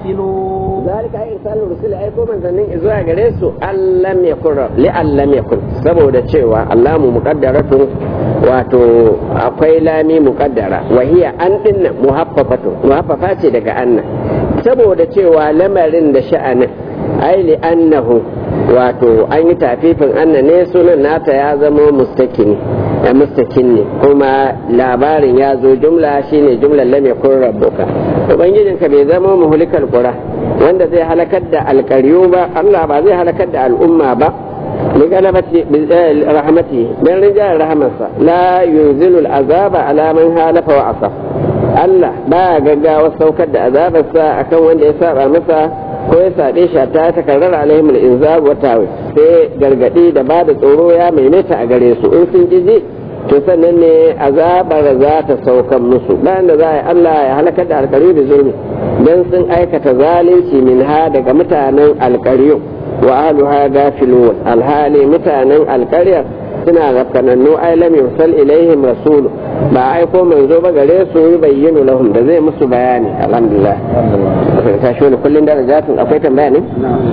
عملوا ذلك أي إرسال الرسل أي كوما زنين إزواء غريسو أن لم يكن لأن لم يكن سبو دا تشيوا اللام مقدرة واتو أقوي لامي مقدرة وهي أن إن محففة محففة daga أن saboda cewa lamarin da sha'anin ai li annahu wato an yi tafifin anna ne sunan nata ya zama mustakini a mustakin ne kuma labarin ya zo jumla shine jumlar lam yakun rabbuka ubangijinka bai zama muhlikal qura wanda zai halakar da alƙaryu ba Allah ba zai halakar da al'umma ba لغلبة رحمته من رجال رحمته لا ينزل العذاب على من هالف وعصى Allah ba gaggawa saukar da azabarsa akan wanda ya saba masa ko ya saɓe shi ta takarar alaihim al-inzar wa tawi sai gargadi da ba da tsoro ya maimaita a gare su in sun ji to sannan ne azabar za ta saukan musu bayan da za a yi Allah ya halakar da alƙaryu da zulmi dan sun aikata zalunci min ha daga mutanen alƙaryu wa ahluha gafilun alhali mutanen alƙaryar suna rafkanannu ai lam yursal ilaihim rasul ba aiko manzo ba gare su yi bayyana lahum da zai musu bayani alhamdulillah ta shi wani kullun darajatun akwai tambaya ne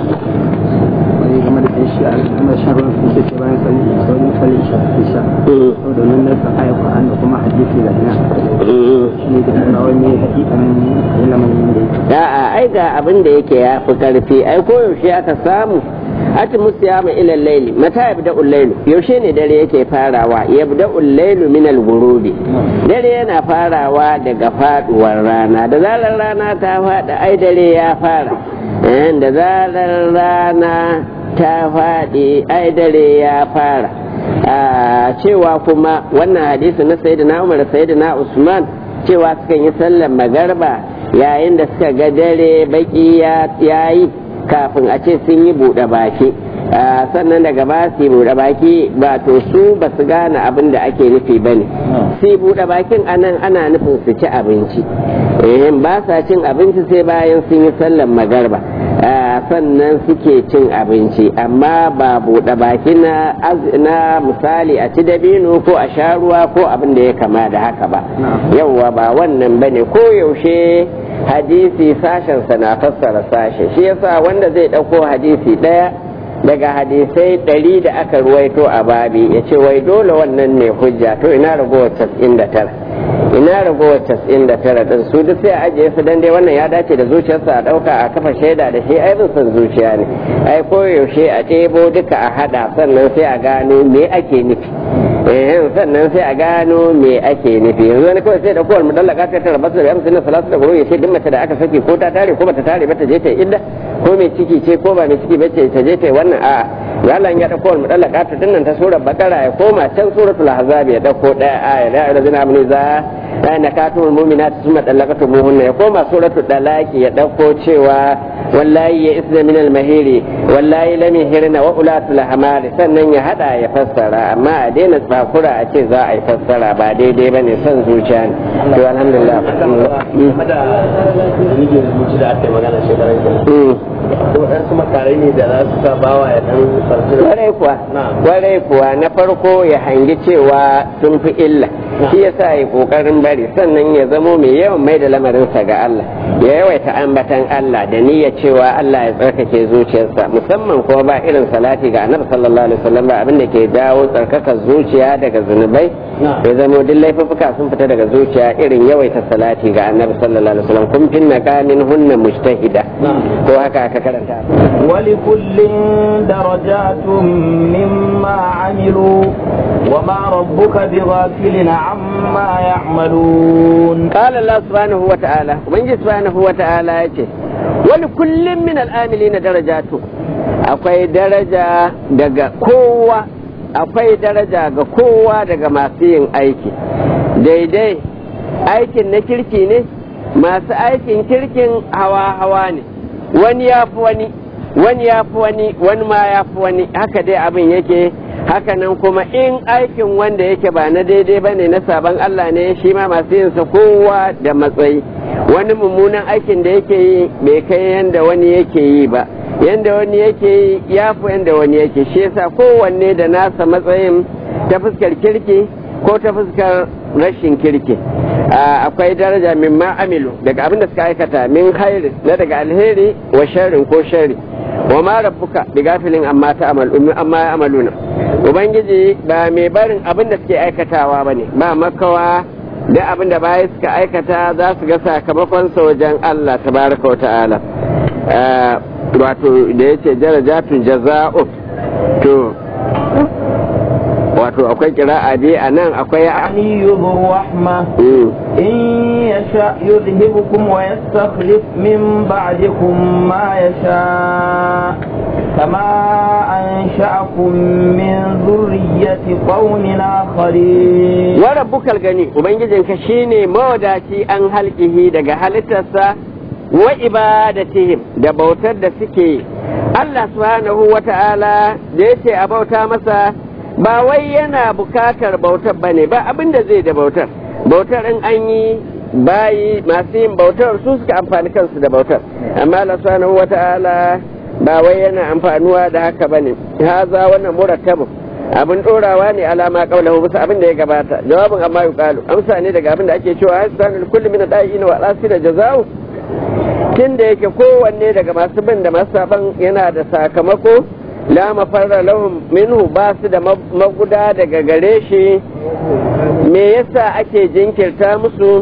wani game da shi a kuma shan ruwan sun ce bayan sali sauran sali sha sha saboda nan na san aya Qur'an da kuma hadisi da ina shi ne da kuma wani hakikanin ilimin da da a ai ga abin da yake ya fi karfi ai koyaushe aka samu ati musiyama ila laili mata yabda ul yaushe ne dare yake farawa yabda ul min al ghurubi dare yana farawa daga faduwar rana da zarar rana ta fada ai dare ya fara da zarar rana ta fadi ai dare ya fara cewa kuma wannan hadisi na sayyidina Umar da sayyidina Usman cewa sukan yi sallar magarba yayin da suka ga dare baki ya yi kafin a ce sun yi buɗe baki sannan daga ba su yi buɗe baki ba to su ba su gane abin da ake nufi ba ne su buɗe bakin anan ana nufin su ci abinci ba sa cin abinci sai bayan sun yi sallan magarba sannan suke cin abinci amma ba buɗe baki na misali a ci dabino ko a sha ruwa ko abin da ya kama da haka ba yauwa ba wannan ba ne ko yaushe hadisi sashensa na fassara sashe shi yasa wanda zai ɗauko hadisi ɗaya daga hadisai ɗari da aka ruwaito a babi ya ce wai dole wannan ne hujja to ina ragowar cas'in da tara ina ragowar cas'in da tara ɗin su duk sai a ajiye su dan dai wannan ya dace da zuciyarsa a ɗauka a kafa shaida da shi ai bin son zuciya ne ai koyaushe a ɗebo duka a haɗa sannan sai a gano me ake nufi eh sannan sai a gano me ake nufi yanzu wani kawai sai da kowar mudallaka ta tara basu da amsa na salatu da ya ce duk mace da aka saki ko ta tare ko bata tare ba ta je ta idda ko mai ciki ce ko ba mai ciki ba ce ta je ta wannan a'a Allah ya dauko wal mudallaka ta dinnan ta surar bakara ya koma can suratul ahzab ya dauko daya aya la ilaha amni za la nakatul mu'minat thumma dallaqatu muhunna ya koma suratul dalaki ya dauko cewa wallahi ya isna min al mahiri wallahi lam yahirna wa ulatul hamari sannan ya hada ya fassara amma a daina tsakura a ce za a yi fassara ba daidai bane son zuciya ne to alhamdulillah da aka yi magana shekaran ko waɗansu makarai ne da za su sa bawa ya ɗan farfi kwarai kuwa kwarai kuwa na farko ya hangi cewa sun fi illa shi yasa ya kokarin bari sannan ya zamo mai yawan mai da lamarinsa ga Allah ya yawaita ambatan Allah da niyyar cewa Allah ya tsarkake zuciyarsa musamman kuma ba irin salati ga annabi sallallahu alaihi wasallam ba abin da ke dawo tsarkakar zuciya daga zunubai ya zamo duk laifuka sun fita daga zuciya irin yawaita salati ga annabi sallallahu alaihi wasallam kun finna kamin hunna mujtahida ko haka aka karanta ولكل درجات مما عملوا وما ربك بغافل عما يعملون قال الله سبحانه وتعالى ومن سبحانه وتعالى يتي ولكل من العاملين درجات akwai daraja daga kowa akwai daraja ga kowa daga masu yin aiki daidai aikin na kirki ne masu aikin kirkin hawa-hawa ne wani ya fi wani wani ya fi wani wani ma ya fi wani haka dai abin yake hakanan kuma in aikin wanda yake ba na daidai ba ne na sabon Allah ne shi ma masu yinsa kowa da matsayi wani mummunan aikin da yake yi bai kai yanda wani yake yi ba yanda wani yake yi ya fi yanda wani yake shi yasa kowanne da nasa matsayin ta fuskar kirki ko ta fuskar rashin kirki akwai daraja min amilu daga abin da suka aikata min khairi na daga alheri wa sharrin ko sharri wa ma rabbuka bi gafilin amma ta amal amma ya amaluna ubangiji ba mai barin abin da suke aikatawa bane ba makawa da abin da baya suka aikata za su ga sakamakon sa wajen Allah tabaraka wa ta'ala wato da yace darajatun jaza'u to wato akwai kira'a dai a nan akwai يعني ذو الرحمة إن يشاء يذهبكم ويستخلف من بعدكم ما يشاء كما أنشأكم من ذرية قوم آخرين wa rabbukal gani ubangijinka shine mawadaci an halkihi daga halittarsa wa ibadatihim da bautar da suke Allah subhanahu wa ta'ala da yace a bauta masa ba wai yana bukatar bautar bane ba abin da zai da bautar bautar in an yi bayi masu yin bautar su suka amfani kansu da bautar amma Allah subhanahu wa ta'ala ba wai yana amfanuwa da haka bane haza wannan murattabu abin dorawa ne alama kaulahu bisa abin da ya gabata jawabin amma yuqalu amsa ne daga abin da ake cewa hasanul kulli min da'in wa asira jaza'u tun da yake kowanne daga masu bin da masu saban yana da sakamako la mafarra lahum minhu ba su da maguda daga gare shi me yasa ake jinkirta musu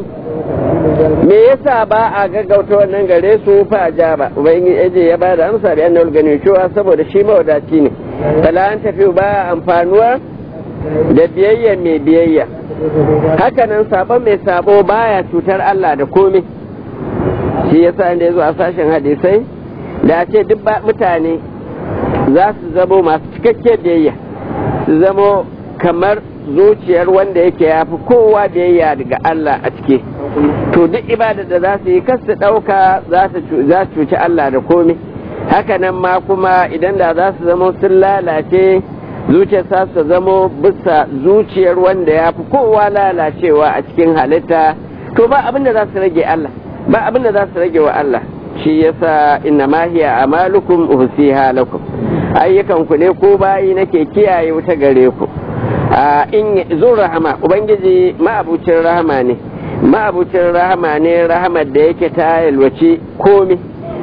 me yasa ba a gaggauta wannan gare su fa ba ubangiji ya ba da amsa da annal gani cewa saboda shi mawadaci ne kala an tafi ba amfanuwa da biyayya mai biyayya hakanan sabon mai sabo baya cutar Allah da komai shi yasa inda yazo a sashen hadisai da a ce duk mutane za su zamo masu cikakke biyayya su zamo kamar zuciyar wanda yake ya fi kowa biyayya daga Allah a ciki to duk ibada da za su yi kas su ɗauka za su cuci Allah da komai hakanan ma kuma idan da za su zamo sun lalace zuciyar sa su zamo bisa zuciyar wanda ya fi kowa lalacewa a cikin halitta to ba abin da za su rage Allah ba abin da za su rage wa Allah shi yasa inna ma hiya amalukum uhsiha lakum ayyukan ku ne ko bayi nake kiyaye wuta gare ku in zo rahama ubangiji ma'abucin rahama ne ma'abucin rahama ne rahamar da yake ta yalwaci komi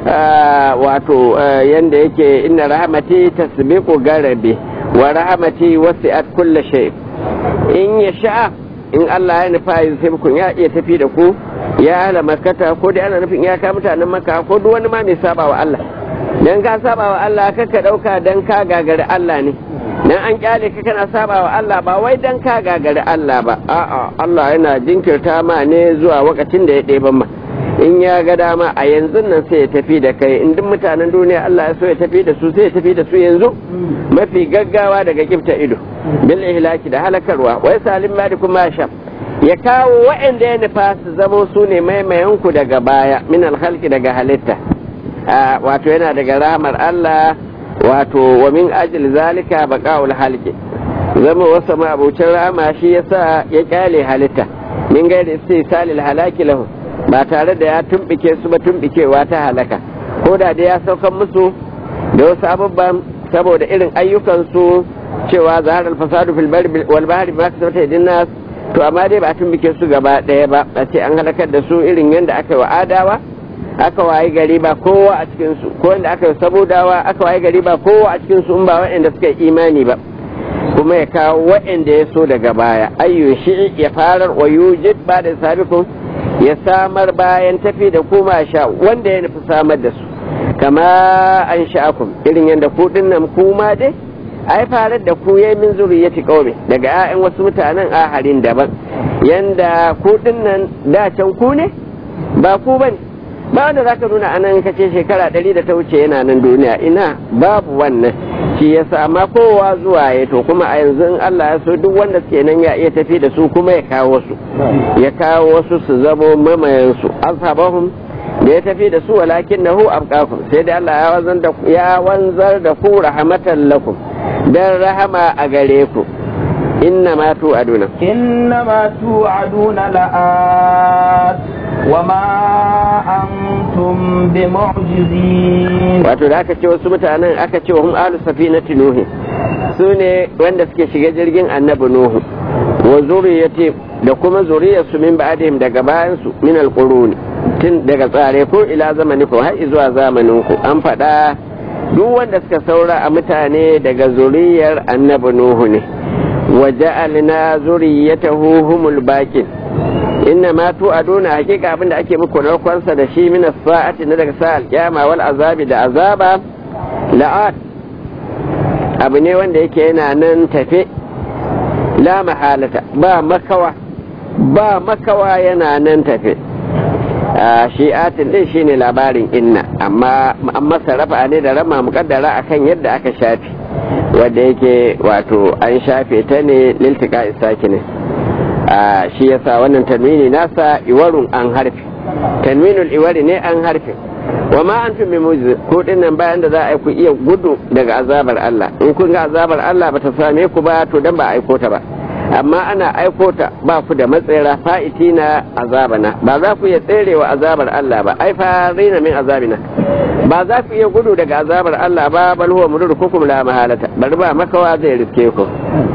wato yanda yake inna rahamati tasbiqu garabi wa rahamati wasi'at kulla shay in ya sha in Allah ya nufa yusibkum ya iya tafi da ku ya ala makata ko dai ana nufin ya ka mutanen maka ko duk wani ma mai saba wa Allah dan ka saba wa Allah kaka dauka dan ka gagari Allah ne dan an kyale ka kana saba wa Allah ba wai dan ka gagari Allah ba a'a Allah yana jinkirta ma ne zuwa lokacin da ya ɗeban ma in ya ga dama a yanzu nan sai ya tafi da kai in duk mutanen duniya Allah ya so ya tafi da su sai ya tafi da su yanzu mafi gaggawa daga kifta ido bil ihlaki da halakarwa wai salim ma kuma sha ya kawo waɗanda ya nufa su zamo su ne maimayanku daga baya min alhalki daga halitta wato yana daga rahmar Allah wato wa min ajil zalika baqaul halqi zama wasa ma abucin rahama shi yasa ya kyale halitta min gaida sai salil halaki lahu ba tare da ya tumbike su ba tumbikewa ta halaka ko da dai ya saukan musu da wasu abubuwan saboda irin ayyukansu cewa zahar al-fasadu fil barri wal bahri ma kasabata idin nas to amma dai ba a tumbike su gaba ɗaya ba a ce an halakar da su irin yadda aka yi wa adawa aka wayi gari ba kowa a cikin su ko yadda aka yi sabodawa aka wayi gari ba kowa a cikin su in ba waɗanda suka yi imani ba kuma ya kawo waɗanda ya so daga baya ayyu shi ya farar wa yujid ba da sabikun ya samar bayan tafi da kuma sha wanda ya nufi samar da su kama an sha'akum irin yadda ku dinnan kuma dai ai farar da ku yayi min zuriyati qaumi daga 'ya'yan wasu mutanen aharin daban yanda ku dinnan da can ku ne ba ku bane ba wanda zaka nuna anan kace shekara ɗari da ta wuce yana nan duniya ina babu wannan shi yasa amma kowa zuwa ya to kuma a yanzu in Allah ya so duk wanda suke nan ya iya tafi da su kuma ya kawo su ya kawo wasu su zamo mamayen su ashabahum da ya tafi da su walakin nahu abqakum sai da Allah ya wanzar da ya wanzar da ku rahmatan lakum dan rahama a gare ku inna ma tu aduna inna ma tu aduna la'at wa ma antum bi mu'jizin wato da aka ce wasu mutanen aka ce wa hum ahlu safinati nuhi su ne wanda suke shiga jirgin annabi nuhu wa zuriyati da kuma zuriyarsu min ba'dihim daga bayansu min alquruni tun daga tsare ko ila zamani ko har zuwa zamanin ku an faɗa duk wanda suka saura a mutane daga zuriyar annabi nuhu ne wa ja'alna zuriyatahu humul baqin inna ma tu'aduna hakika abinda ake muku narkonsa da shi min sa'ati na daga sa'al kiyama wal azabi da azaba la'at abu ne wanda yake yana nan tafe la mahalata ba makawa ba makawa yana nan tafe shi'atin din shine labarin inna amma an masa rafa ne da rama mukaddara akan yadda aka shafi wanda yake wato an shafe ta ne liltika isaki ne shi yasa wannan tanwini nasa iwarun an harfi tanwinul iwari ne an harfi wa ma antum bi mujiz ko dinnan bayan da za a ku iya gudu daga azabar Allah in kun ga azabar Allah bata same ku ba to dan ba aiko ta ba amma ana aiko ta ba ku da matsayira fa'iti na azabana ba za ku iya tserewa azabar Allah ba ai farina min azabina ba za ku iya gudu daga azabar Allah ba bal huwa mudurkukum la mahalata bari ba makawa zai riske ku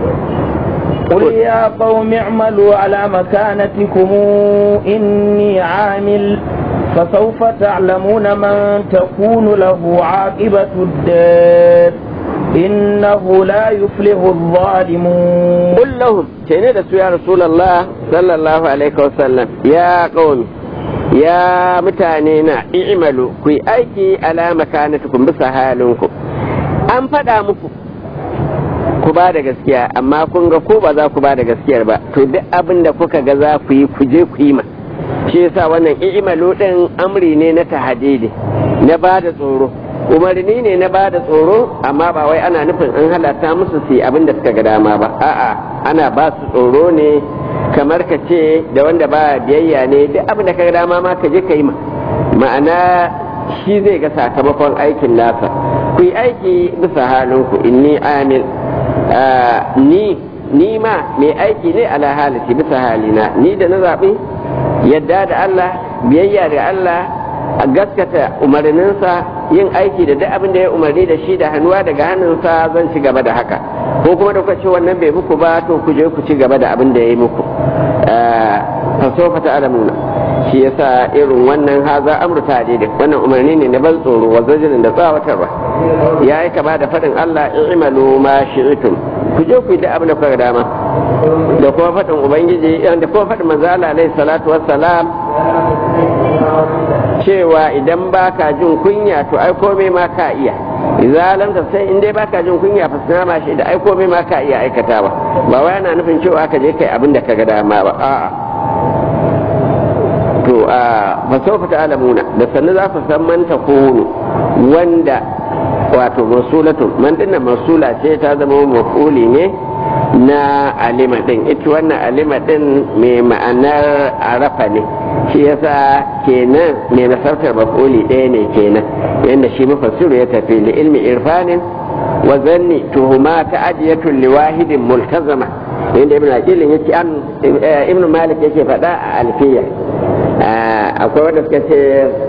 قل يا قوم اعملوا على مكانتكم إني عامل فسوف تعلمون من تكون له عاقبة الدار إنه لا يفلح الظالمون قل لهم كيني يا رسول الله صلى الله عليه وسلم يا قوم يا متانينا اعملوا كي أيكي على مكانتكم بسهالكم أم فدا muku ku ba da gaskiya amma kun ga ko ba za ku ba da gaskiyar ba to duk abin da kuka ga za ku yi ku je ku yi ma shi yasa wannan i'malu din amri ne na tahadidi na ba da tsoro umarni ne na ba da tsoro amma ba wai ana nufin an halatta musu su yi abin da suka ga dama ba a'a ana ba su tsoro ne kamar ka ce da wanda ba biyayya ne duk abin da ka ga dama ma ka je ka yi ma ma'ana shi zai ga sakamakon aikin nasa ku yi aiki bisa halinku inni amil ni ni ma mai aiki ne ala halati bisa halina ni da na zaɓi yadda da Allah biyayya da Allah a gaskata umarninsa yin aiki da duk abin da ya umarni da shi da hannuwa daga hannunsa zan ci gaba da haka ko kuma da kwace wannan bai muku ba to ku je ku ci gaba da abin da ya yi muku fasofa ta alamuna shi yasa irin wannan haza amru ta daidai wannan umarni ne na ban tsoro wa zajirin da tsawatarwa ya yi kama da faɗin Allah in imalu ma shi'itum ku je ku yi da abin da kuka dama da kuma faɗin ubangiji da kuma faɗin manzo Allah alaihi salatu wassalam cewa idan baka jin kunya to ai komai ma ka iya idza lam sai in dai baka jin kunya fa sana ma shi da ai komai ma ka iya aikatawa ba wai ana nufin cewa ka je kai abin da kaga dama ba a'a to a fa sawfa ta'lamuna da sannan za ku san man takunu wanda wato masulatu man dinnan masula ce ta zama mafuli ne na alima din ita wannan alima din mai ma'anar arafa ne shi yasa kenan mai nasartar mafuli ɗaya ne kenan yadda shi mafassiru ya tafi li ilmi irfanin wa zanni tuhuma ta ajiyatun liwahidin multazama yadda ibn aqilin yake an ibn malik yake faɗa a alfiya akwai wanda suka ce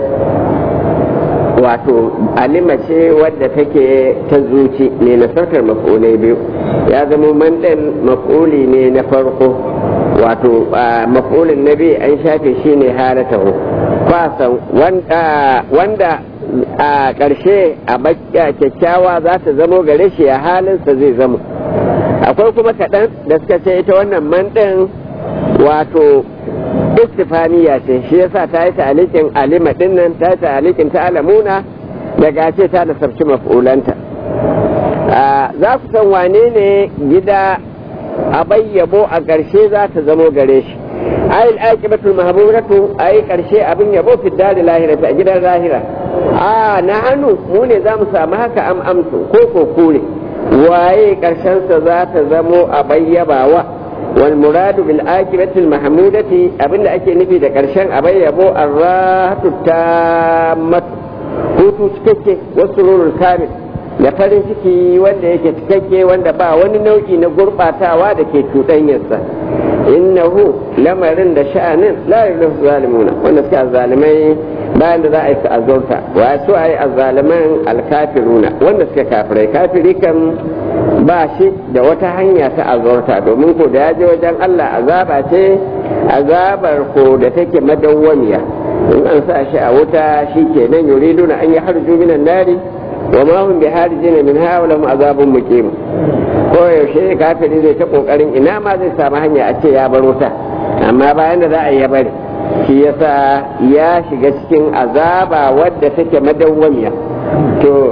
wato alima ce wadda take ta zuci ne nasartar maf'ulai biyu ya zama mandan maf'uli ne na farko wato maf'ulin na biyu an shafe shi ne halatahu kwasan wanda a ƙarshe a kyakkyawa za ta zamo gare shi a halinsa zai zamo akwai kuma kaɗan da suka ce ita wannan mandan wato istifaniya ce shi yasa ta yi ta'alikin alima din nan ta yi ta'alikin ta alamuna daga ce ta nasabci maf'ulanta za ku san wane ne gida a bayyabo a ƙarshe za ta zamo gare shi ayil aqibatul mahmudatu ayi ƙarshe abin yabo fi dari lahira a gidan lahira a na hannu mu ne za mu samu haka am amsu ko ko kure waye ƙarshensa za ta zamo a bayyabawa والمراد بالآكبة المحمودة أبن أكي نفي دا كرشان أبي يبو الراحة التامة hutu cikakke wasu rurul kamil da farin ciki wanda yake cikakke wanda ba wani nau'i na gurɓatawa da ke cuɗanyarsa innahu lamarin da sha'anin la yuzlimu zalimuna wanda suke azzalimai bayan da za a yi su azurta wa su a yi azzaliman alkafiruna wanda suke kafirai kafiri kan ba shi da wata hanya ta azurta domin ko da ya je wajen Allah azaba ce azabar ko da take madawwamiya in an sa shi a wuta shi kenan yuriduna an yi harju minan nari wa ma hum biharijin min ha lahum azabun muqim ko yaushe kafiri zai ta kokarin ina ma zai samu hanya a ce ya bar wuta amma bayan da za a yi ya bari shi yasa ya shiga cikin azaba wadda take madawwamiya to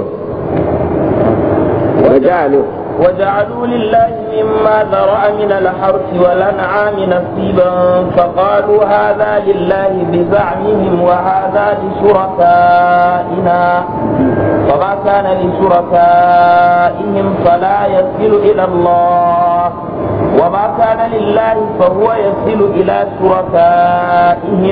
wajalu وجعلوا لله مما ذرأ من الحرث والأنعام نصيبا فقالوا هذا لله بزعمهم وهذا لشركائنا وما كان لشركائهم فلا يصل إلى الله وما كان لله فهو يصل إلى شركائهم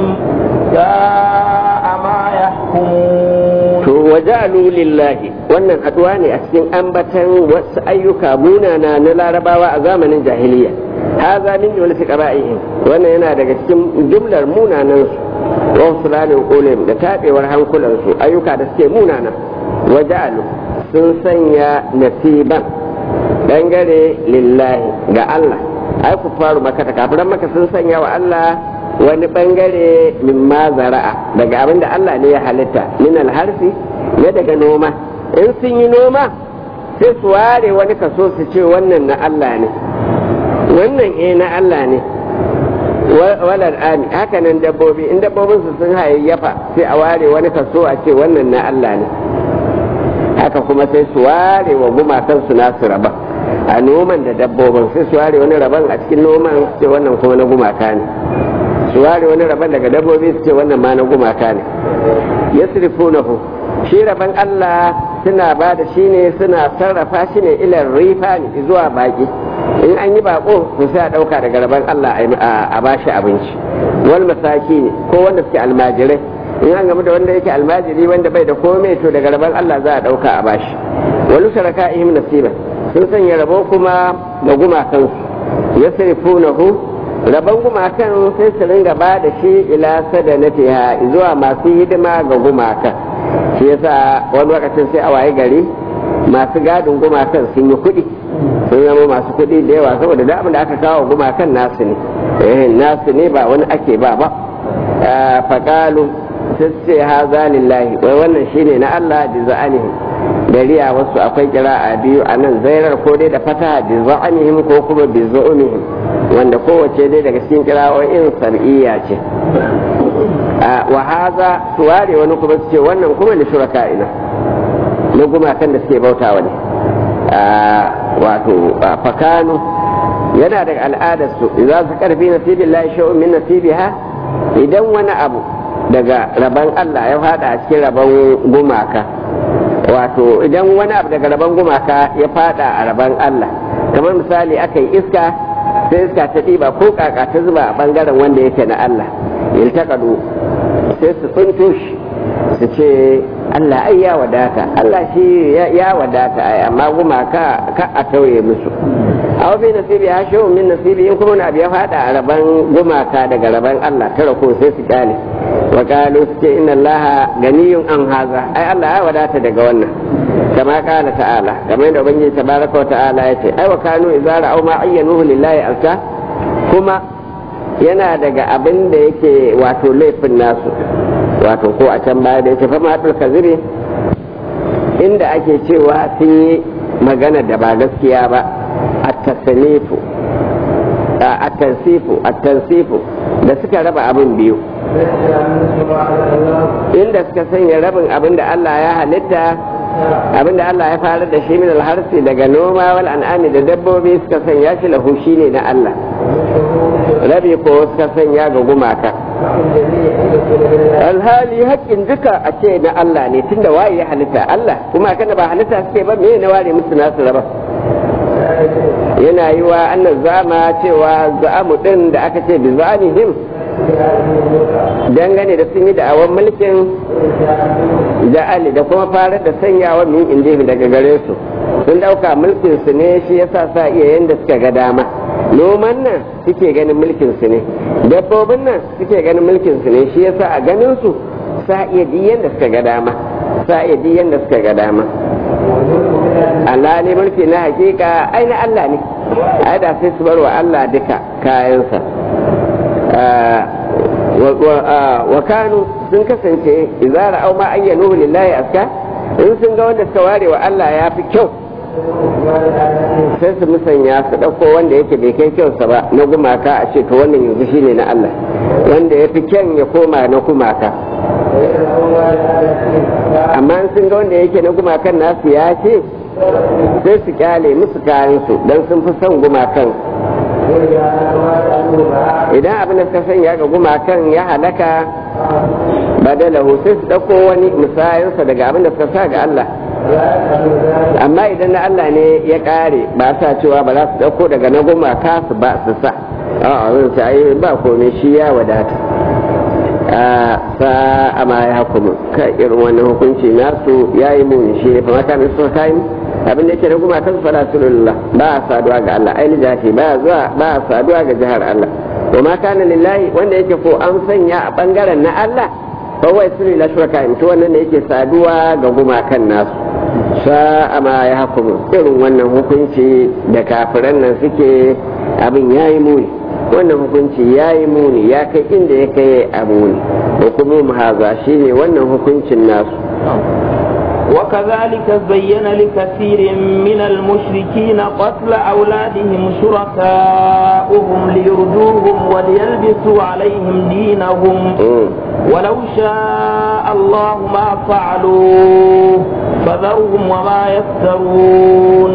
ساء ما يحكمون to waja'alu lillahi wannan haduwa ne a cikin ambatan wasu ayyuka munana na larabawa a zamanin jahiliya haza min jumlati qaba'ihim wannan yana daga cikin jumlar munanan su wa sulanin qulim da tabewar hankulan su ayyuka da suke munana waja'alu sun sanya nasiban dangare lillahi ga Allah ai ku faru maka ta kafiran maka sun sanya wa Allah wani bangare min ma zara'a daga abin da Allah ne ya halitta min alharfi na daga noma in sun yi noma sai su ware wani kaso su ce wannan na Allah ne wannan eh na Allah ne walar ami haka nan dabbobi in dabbobin su sun hayayyafa sai a ware wani kaso a ce wannan na Allah ne haka kuma sai su ware wa gumakan su nasu raba a noman da dabbobin sai su ware wani raban a cikin noman su ce wannan kuma na gumaka ne su ware wani rabon daga dabbobi su ce wannan ma na gumaka ne yasrifunahu shi rabon Allah suna ba da shi ne suna sarrafa shi ne ilar rifa ne zuwa baki in an yi bako to sai a dauka daga rabon Allah a bashi abinci wal masaki ne ko wanda suke almajirai in an gamu da wanda yake almajiri wanda bai da komai to daga rabon Allah za a dauka a bashi walu sharaka'ihim nasiba sun sanya rabo kuma da gumakansu yasrifunahu rabon gumakan sai su ringa ba da shi ila sadanatiha zuwa masu hidima ga gumakan shi yasa wani lokacin sai a waye gari masu gadin gumakan sun yi kuɗi sun zama masu kuɗi da yawa saboda da abin da aka kawo gumakan nasu ne eh nasu ne ba wani ake ba ba faƙalu sai ce haza lillahi wai wannan shine na Allah da za'anihim da riya wasu akwai kira'a biyu a nan zairar ko dai da fata bi za'anihim ko kuma bi zu'umihim wanda kowace dai daga cikin kira'o'in sar'iyya ce wa haza su ware wani kuma su ce wannan kuma da shuraka ina na gumakan da suke bautawa ne wato fakanu yana daga al'adarsu idan su karfi nasibin la shay'un min nasibiha idan wani abu daga rabon Allah ya fada a cikin rabon gumaka wato idan wani abu daga rabon gumaka ya fada a rabon Allah kamar misali aka yi iska sai iska ta ɗiba ko kaka ta zuba a ɓangaren wanda yake na Allah iltaƙadu sai su tsinto shi su ce Allah ai ya wadata Allah shi ya wadata ai amma gumaka ka a tauye musu a wafi nasibi ya shi min nasibi in kuma abu ya fada a rabon gumaka daga rabon Allah tara ko sai su kyale wa qalu su ce inna Allah ganiyun an haza ai Allah ya wadata daga wannan kama kala ta'ala kamar yadda ubangiji tabaraka wa ta'ala ya ce ai wa kanu idza ra'aw ma ayyanuhu lillahi alka kuma yana daga abin da yake wato laifin nasu wato ko a can baya da yake fama haɗul kaziri inda ake cewa sun yi magana da ba gaskiya ba a tasanifu a tansifu a tansifu da suka raba abin biyu inda suka sanya rabin abin da Allah ya halitta abin da Allah ya fara da shi min alharsi daga noma wal an'ami da dabbobi suka sanya shi lahu ne na Allah rabi ko suka sanya ga gumaka alhali haƙƙin duka a ce na Allah ne tunda waye ya halitta Allah kuma kana ba halitta suke ba me na ware musu nasu raba yana yi wa annan zama cewa za'amu din da aka ce bi za'anihim dangane da sun yi da'awan mulkin ja'ali da kuma fara da sanyawa min inda daga gare su sun dauka mulkin su ne shi yasa sa iya yanda suka ga dama noman nan suke ganin mulkin su ne dabbobin nan suke ganin mulkin su ne shi yasa a ganin su sa iya di yanda suka ga dama sa iya di yanda suka ga dama alhali mulki na hakika ai na Allah ne ai da sai su bar wa Allah duka kayansa wa kanu sun kasance idza ra'aw ma ayyanu lillahi aska in sun ga wanda suka ware wa Allah ya fi kyau sai su musanya su ɗauko wanda yake bai kai kyausa ba na gumaka a ce to wannan yanzu shine na Allah wanda ya fi kyan ya koma na gumaka amma sun ga wanda yake na gumakan nasu ya ce sai su kyale musu kayansu don sun fi son gumakan idan abin da suka sanya ga gumakan ya halaka badalahu sai su ɗauko wani musayarsa daga abin da suka sa ga Allah amma idan na Allah ne ya ƙare ba sa cewa ba za su ɗauko daga na gumaka su ba su sa a zan ce ai ba komai shi ya wadata sa amma ya hukumu ka irin wannan hukunci nasu ya yi muni shi ne fa mata mai suka kayan abin da yake da gumakan su fara sulullah ba a saduwa ga Allah ai lijati ba zuwa ba a saduwa ga jihar Allah wa ma kana lillahi wanda yake ko an sanya a bangaren na Allah fa wai sulu la shuraka to wannan ne yake saduwa ga gumakan nasu sa'a ma ya hukumu irin wannan hukunci da kafiran nan suke abin yayi muni wannan hukunci yayi muni ya kai inda ya kai a muni hukumu haza shine wannan hukuncin nasu وكذلك زين لكثير من المشركين قتل أولادهم شركاؤهم ليردوهم وليلبسوا عليهم دينهم ولو شاء الله ما فعلوه فذرهم وما يفترون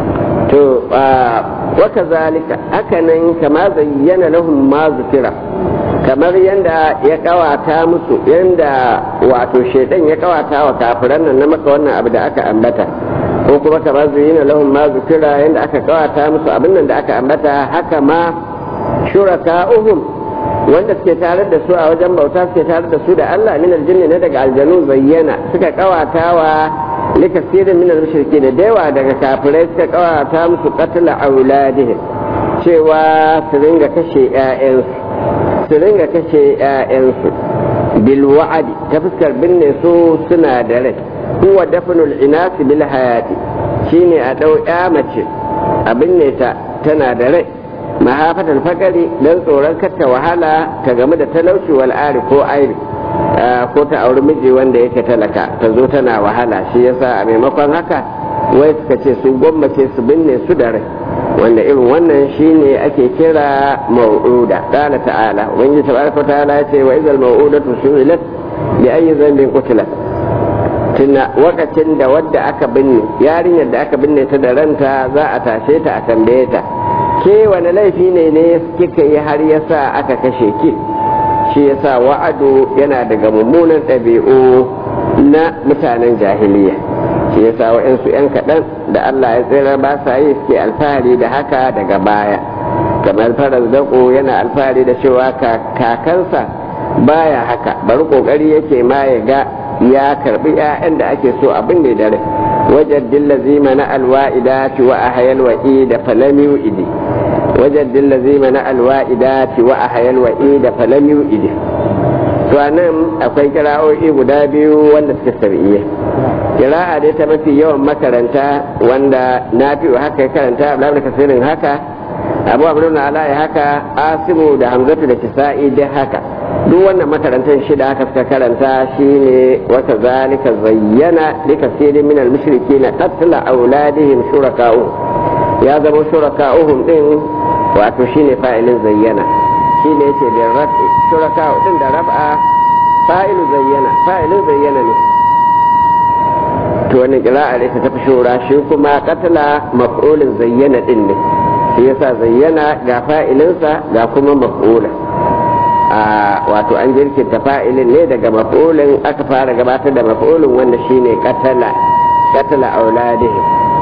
وكذلك هكذا كما زين لهم ما ذكر kamar yadda ya kawata musu yadda wato shaidan ya kawata wa kafiran nan na maka wannan abu da aka ambata ko kuma kamar zuyina lahum ma zukira yadda aka kawata musu abin nan da aka ambata haka ma shuraka'uhum wanda suke tare da su a wajen bauta suke tare da su da Allah min aljinni na daga aljanu zayyana suka kawata wa likasirin min al-mushriki da yawa daga kafirai suka kawata musu qatla auladihim cewa su ringa kashe 'ya'yansu su ringa kashe 'ya'yansu bil wa'adi ta fuskar binne su suna da rai huwa dafnul inasi bil hayati shine a dau ya mace a binne ta tana da rai mahafatan fakari dan tsoron kata wahala ta game da talauci wal ari ko airi ko ta auri miji wanda yake talaka ta zo tana wahala shi yasa a maimakon haka wai suka ce su gwammace su binne su da rai wanda irin wannan shine ake kira mau'uda qala ta'ala wani tabaraka ta'ala ya ce wa idal mau'udatu su'ilat bi ayyi dhanbin qutilat tuna wakacin da wadda aka binne yarinyar da aka binne ta da ranta za a tashe ta a tambaye ta ke wani laifi ne ne kika yi har yasa aka kashe ki shi yasa wa'adu yana daga mummunan ɗabi'u na mutanen jahiliya shi yasa wa'insu 'yan kaɗan da Allah ya tsira ba sa yi suke alfahari da haka daga baya kamar farar dako yana alfahari da cewa kakansa baya haka bari kokari yake ma ya ga ya karbi 'ya'yan da ake so abin da dare wajen dillazi mana alwa'idati wa ahayal wa'i da falami idi wajen dillazi mana alwa'idati wa ahayal wa'i da falami idi to nan akwai kira'o'i guda biyu wanda suke sar'iyya kira'a dai ta mafi yawan makaranta wanda na fi haka ya karanta abu kasirin haka abu abu na ala haka asimu da hamzatu da kisa'i dai haka duk wannan makarantar shida haka suka karanta shine wata zalika zayyana likasirin min al-mushriki na qatla auladihim shuraka'u ya zama shuraka'uhum din wato shine fa'ilin zayyana shine yake da rafi shuraka'u din da rab'a fa'ilu zayyana fa'ilin zayyana ne to wannan kira'a ne ta tafi shura shi kuma katala maf'ulin zayyana din ne shi yasa zayyana ga fa'ilinsa ga kuma maf'ula a wato an jirkinta fa'ilin ne daga maf'ulin aka fara gabatar da maf'ulin wanda shine katala katala auladihim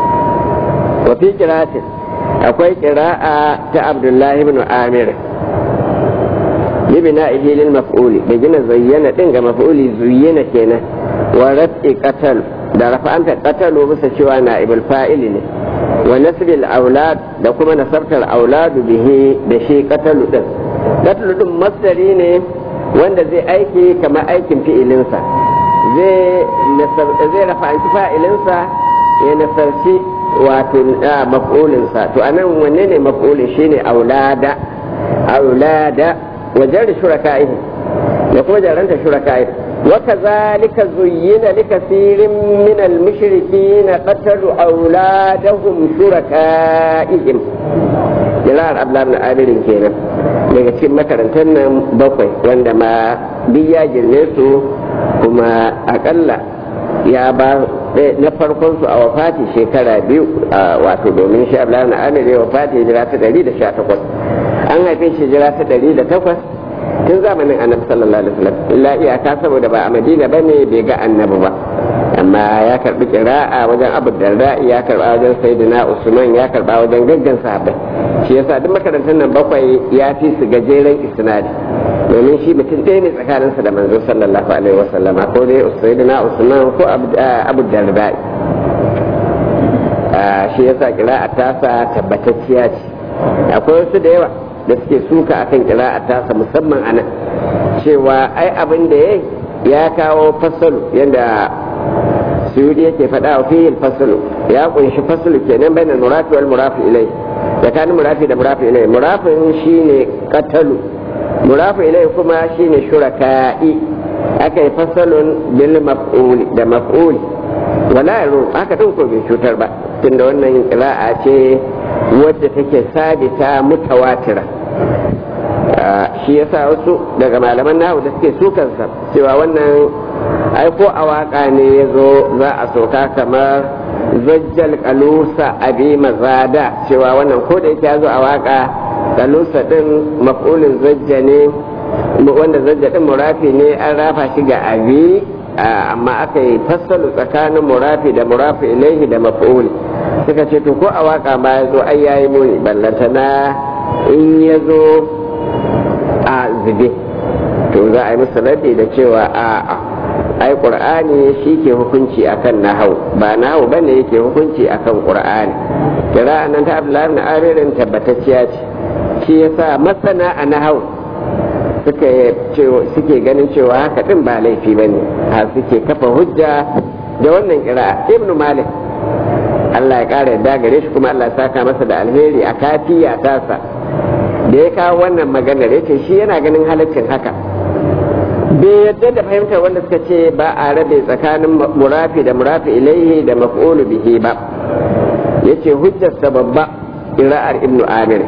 wa fi qira'atin akwai qira'a ta Abdullahi ibn Amir libna'ihi lil maf'uli da gina zayyana din ga maf'uli zuyyina kenan wa raf'i qatal da rafa'anta qatalu bisa cewa na'ibul fa'ili ne wa nasbil aulad da kuma nasabtar auladu bihi da shi qatalu din qatalu din masdari ne wanda zai aiki kamar aikin fi'ilinsa zai zai rafa'anci fa'ilinsa ya nasarci wato maf'ulinsa to anan wanne ne maf'ulin shine aulada aulada wajen shuraka'ihi da kuma jaranta shuraka'ihi وكذلك زين لكثير من المشركين قتلوا أولادهم شركائهم جلال أبلا بن عامر كينا daga cikin makarantar nan bakwai wanda ma duk ya girme su kuma akalla ya ba na farkon su a wafati shekara biyu wato domin shi abu na amir ya wafati jira ta 118 an haife shi jira ta 108 tun zamanin annabi sallallahu alaihi wasallam illa iyaka saboda ba a madina bane bai ga annabi ba amma ya karbi kira'a wajen abu darda ya karba wajen sayyidina usman ya karba wajen gaggan sahabbai shi yasa duk makarantar nan bakwai ya fi su gajeren isnadi domin shi mutum ɗaya ne tsakaninsa da manzo sallallahu alaihi wasallama ko dai sayyidina usman ko abu darda shi yasa kira'a tasa tabbatacciya ce akwai wasu da yawa da suke suka akan kira'a tasa musamman a nan cewa ai abin da ya ya kawo fasalu yadda suyudi yake faɗa wa fiye fasalu ya kunshi fasalu kenan bai na murafi wal murafi ilai tsakanin murafi da murafi ilai murafin shine katalu murafi ilai kuma shine shuraka'i aka yi fasalun bil maf'uli da maf'uli wala yaro haka din ko bai cutar ba tunda wannan kira'a ce wadda take sabita mutawatira shi yasa wasu daga malaman nahu da suke sukansa cewa wannan ai ko a waka ne ya zo za a soka kamar zajjal kalusa abi mazada cewa wannan ko da yake ya zo a waka kalusa din maf'ulin zajja ne wanda zajja din murafi ne an rafa shi ga abi amma aka yi fassalu tsakanin murafi da murafi ilaihi da maf'uli suka ce to ko a waka ma ya zo ai yayi muni ballantana in ya zo a zube to za a yi musu raddi da cewa a ai qur'ani shi ke hukunci akan nahau ba nahau bane yake hukunci akan qur'ani kira nan ta abdullahi ibn amirin tabbatacciya ce shi yasa masana a nahau suka suke ganin cewa haka din ba laifi bane har suke kafa hujja da wannan kira ibnu malik Allah ya ƙara yadda gare shi kuma Allah ya saka masa da alheri a kafiya tasa da ya kawo wannan maganar ya ce shi yana ganin halaccin haka bai yadda da fahimtar wanda suka ce ba a rabe tsakanin murafi da murafi ilaihi da maf'ulu bihi ba ya ce hujjarsa babba ƙira'ar ibnu amir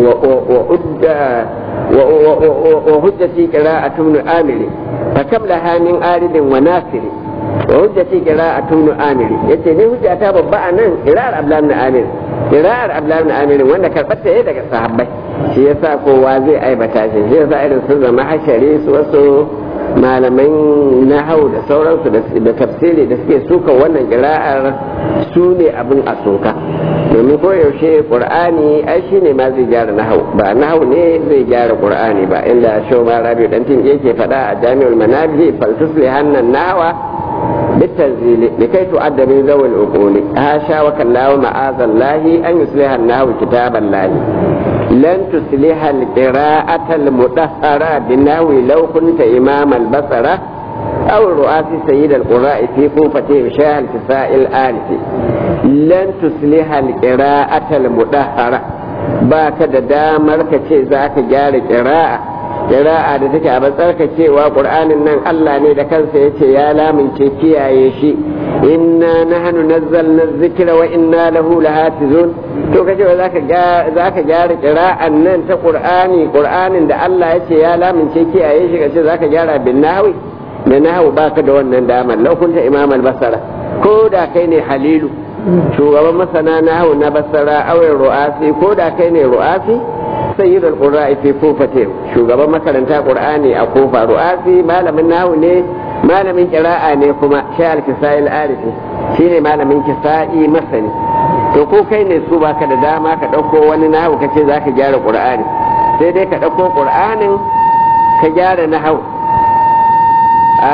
wa hujjati ƙira'atu ibnu amir fa kam laha min aridin wa nasiri wa hujjati qira'atu ibn amir yace ni hujjata babba anan qira'ar abdullah ibn amir qira'ar abdullah ibn amir wanda karbata yayi daga sahabbai shi yasa kowa zai aibata shi shi yasa irin su zama hashari su wasu malaman nahau da sauransu da tafsiri da suke suka wannan qira'ar su ne abin a soka domin ko yaushe qur'ani ai shine ma zai gyara nahau ba nahau ne zai gyara qur'ani ba inda shoma rabi dan tin yake faɗa a jami'ul manabi faltusli hannan nawa بالتنزيل لكي تؤدى من ذوي العقول هاشا وكلا ومعاذ الله أن يصلح النحو كتاب الله لن تصلح القراءة المطهرة بالنحو لو كنت إمام البصرة أو الرؤاس سيد القراء في كوفة شاه الكساء الآلف لن تصلح القراءة المطهرة باك دامر كشي ذاك جار قراءة kira'a da take a tsarkakewa qur'anin nan Allah ne da kansa yace ya lamince kiyaye shi inna nahnu nazzalna dhikra wa inna lahu lahafizun to kace ba zaka zaka gyara qira'an nan ta qur'ani qur'anin da Allah yace ya lamince kiyaye shi kace zaka gyara bin nahwi da nahwu baka da wannan damar law kunta imam al-basara ko da kai ne halilu shugaban masana nahwu na basara awai ru'asi ko da kai ne ru'asi sayyid al-qurra'i fi kufate shugaban makaranta qur'ani a kufa ru'asi malamin nahu ne malamin qira'a ne kuma sha al-kisai al-arifi shine malamin kisa'i masani to ko kai ne su baka da dama ka dauko wani nahu kace zaka gyara qur'ani sai dai ka dauko qur'anin ka gyara nahu a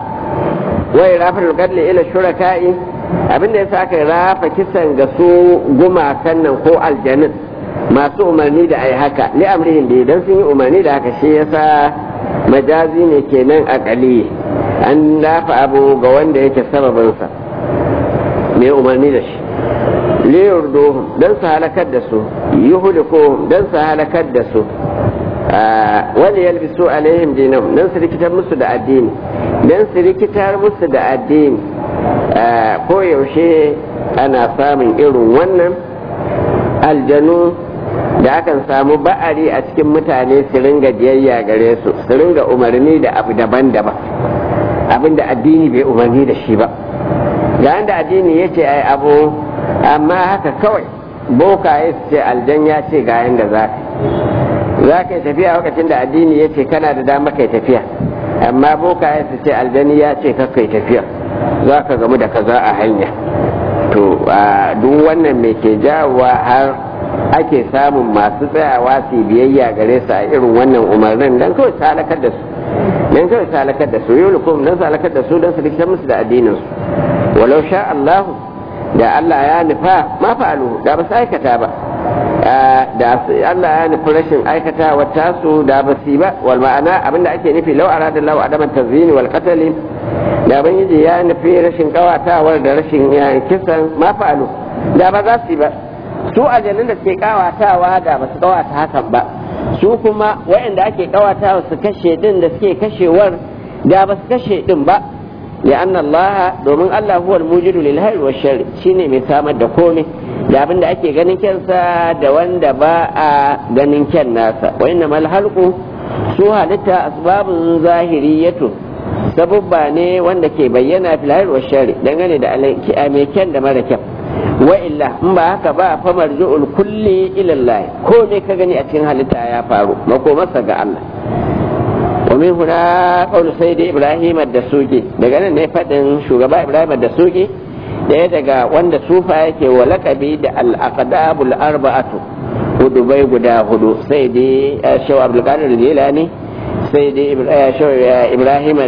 wai rafa'ul qadli ila shuraka'i abinda yasa aka rafa kisan ga su gumakan nan ko aljanin masu umarni da ai haka li amrihin da idan sun yi umarni da haka shi yasa majazi ne kenan akali an dafa abu ga wanda yake sababinsa mai umarni da shi liyurduhum dan su halakar da su yuhlikuhum dan su halakar da su wani yalbisu alaihim dinahum dan su rikitar musu da addini dan su rikitar musu da addini ko yaushe ana samun irin wannan aljanu da akan samu ba'ari a cikin mutane su ringa biyayya gare su su ringa umarni da abu daban-daban abinda addini bai umarni da shi ba ga da addini ya ce ai abu amma haka kawai bokaye su ce aljan ya ce ga yanda za ka za ka yi tafiya lokacin da addini ya ce kana da dama kai tafiya amma bokaye su ce aljani ya ce ka kai tafiya za ka gamu da kaza a hanya to duk wannan me ke jawowa har ake samun masu tsayawa su biyayya gare su a irin wannan umarnin dan kawai su halakar da su dan kawai su halakar da su yulukum dan su halakar da su dan su rikitar musu da addinin su walau sha Allahu da Allah ya nufa ma fa'alu da ba su aikata ba da Allah ya nufi rashin aikata wa tasu da ba su ba wal ma'ana abinda ake nufi lau arada lau adaman tazini wal qatl da ban yaji ya nufi rashin kawatawar da rashin kisan ma fa'alu da ba za su ba su aljanun da suke kawatawa da ba su kawata hakan ba su kuma waɗanda ake kawatawa su kashe din da suke kashewar da ba su kashe din ba لأن الله domin Allah huwal mujidu lil hayr wa shar shine mai samar da komai da abin da ake ganin kyansa da wanda ba a ganin kyan nasa wa inna mal halqu su halitta asbabun zahiriyatu sabubba ne wanda ke bayyana fil hayr wa shar dangane da mai kyan da mara kyan wa illa in ba haka ba fa marju'ul kulli ila Allah komai ka gani a cikin halitta ya faru makomarsa ga Allah ومن هنا قول سيد إبراهيم الدسوقي daga nan ne faɗin shugaba Ibrahim الدسوقي ɗaya daga wanda sufa yake wa lakabi da al-aqdabul arba'atu hudu bai guda hudu sai dai shaw Abdul Qadir Jilani sai dai shaw Ibrahim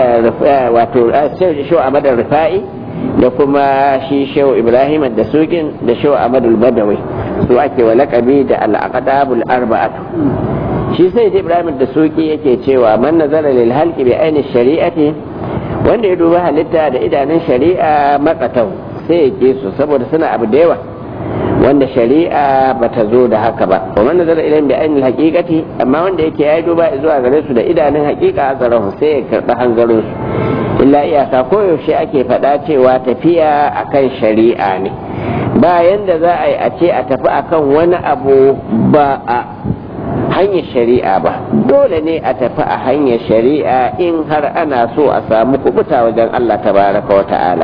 wato shaw Ahmad Rifai da kuma shi shaw Ibrahim Dasuqin da shaw Ahmad Badawi su ake wa lakabi da al-aqdabul arba'atu shi sai da ibrahim da suki yake cewa man nazara lil halqi bi aini shari'ati wanda ya duba halitta da idanun shari'a makatau sai ya ke su saboda suna abu da yawa wanda shari'a bata zo da haka ba wa man nazara ilayhim bi aini haqiqati amma wanda yake ya duba zuwa gare su da idanun haqiqa azarahu sai ya karɓi hanzarin su illa iyaka koyaushe ake faɗa cewa tafiya akan shari'a ne bayan da za a yi a ce a tafi akan wani abu ba a hanyar shari'a ba dole ne a tafi a hanyar shari'a in har ana so a samu kubuta wajen Allah tabaraka wa ta'ala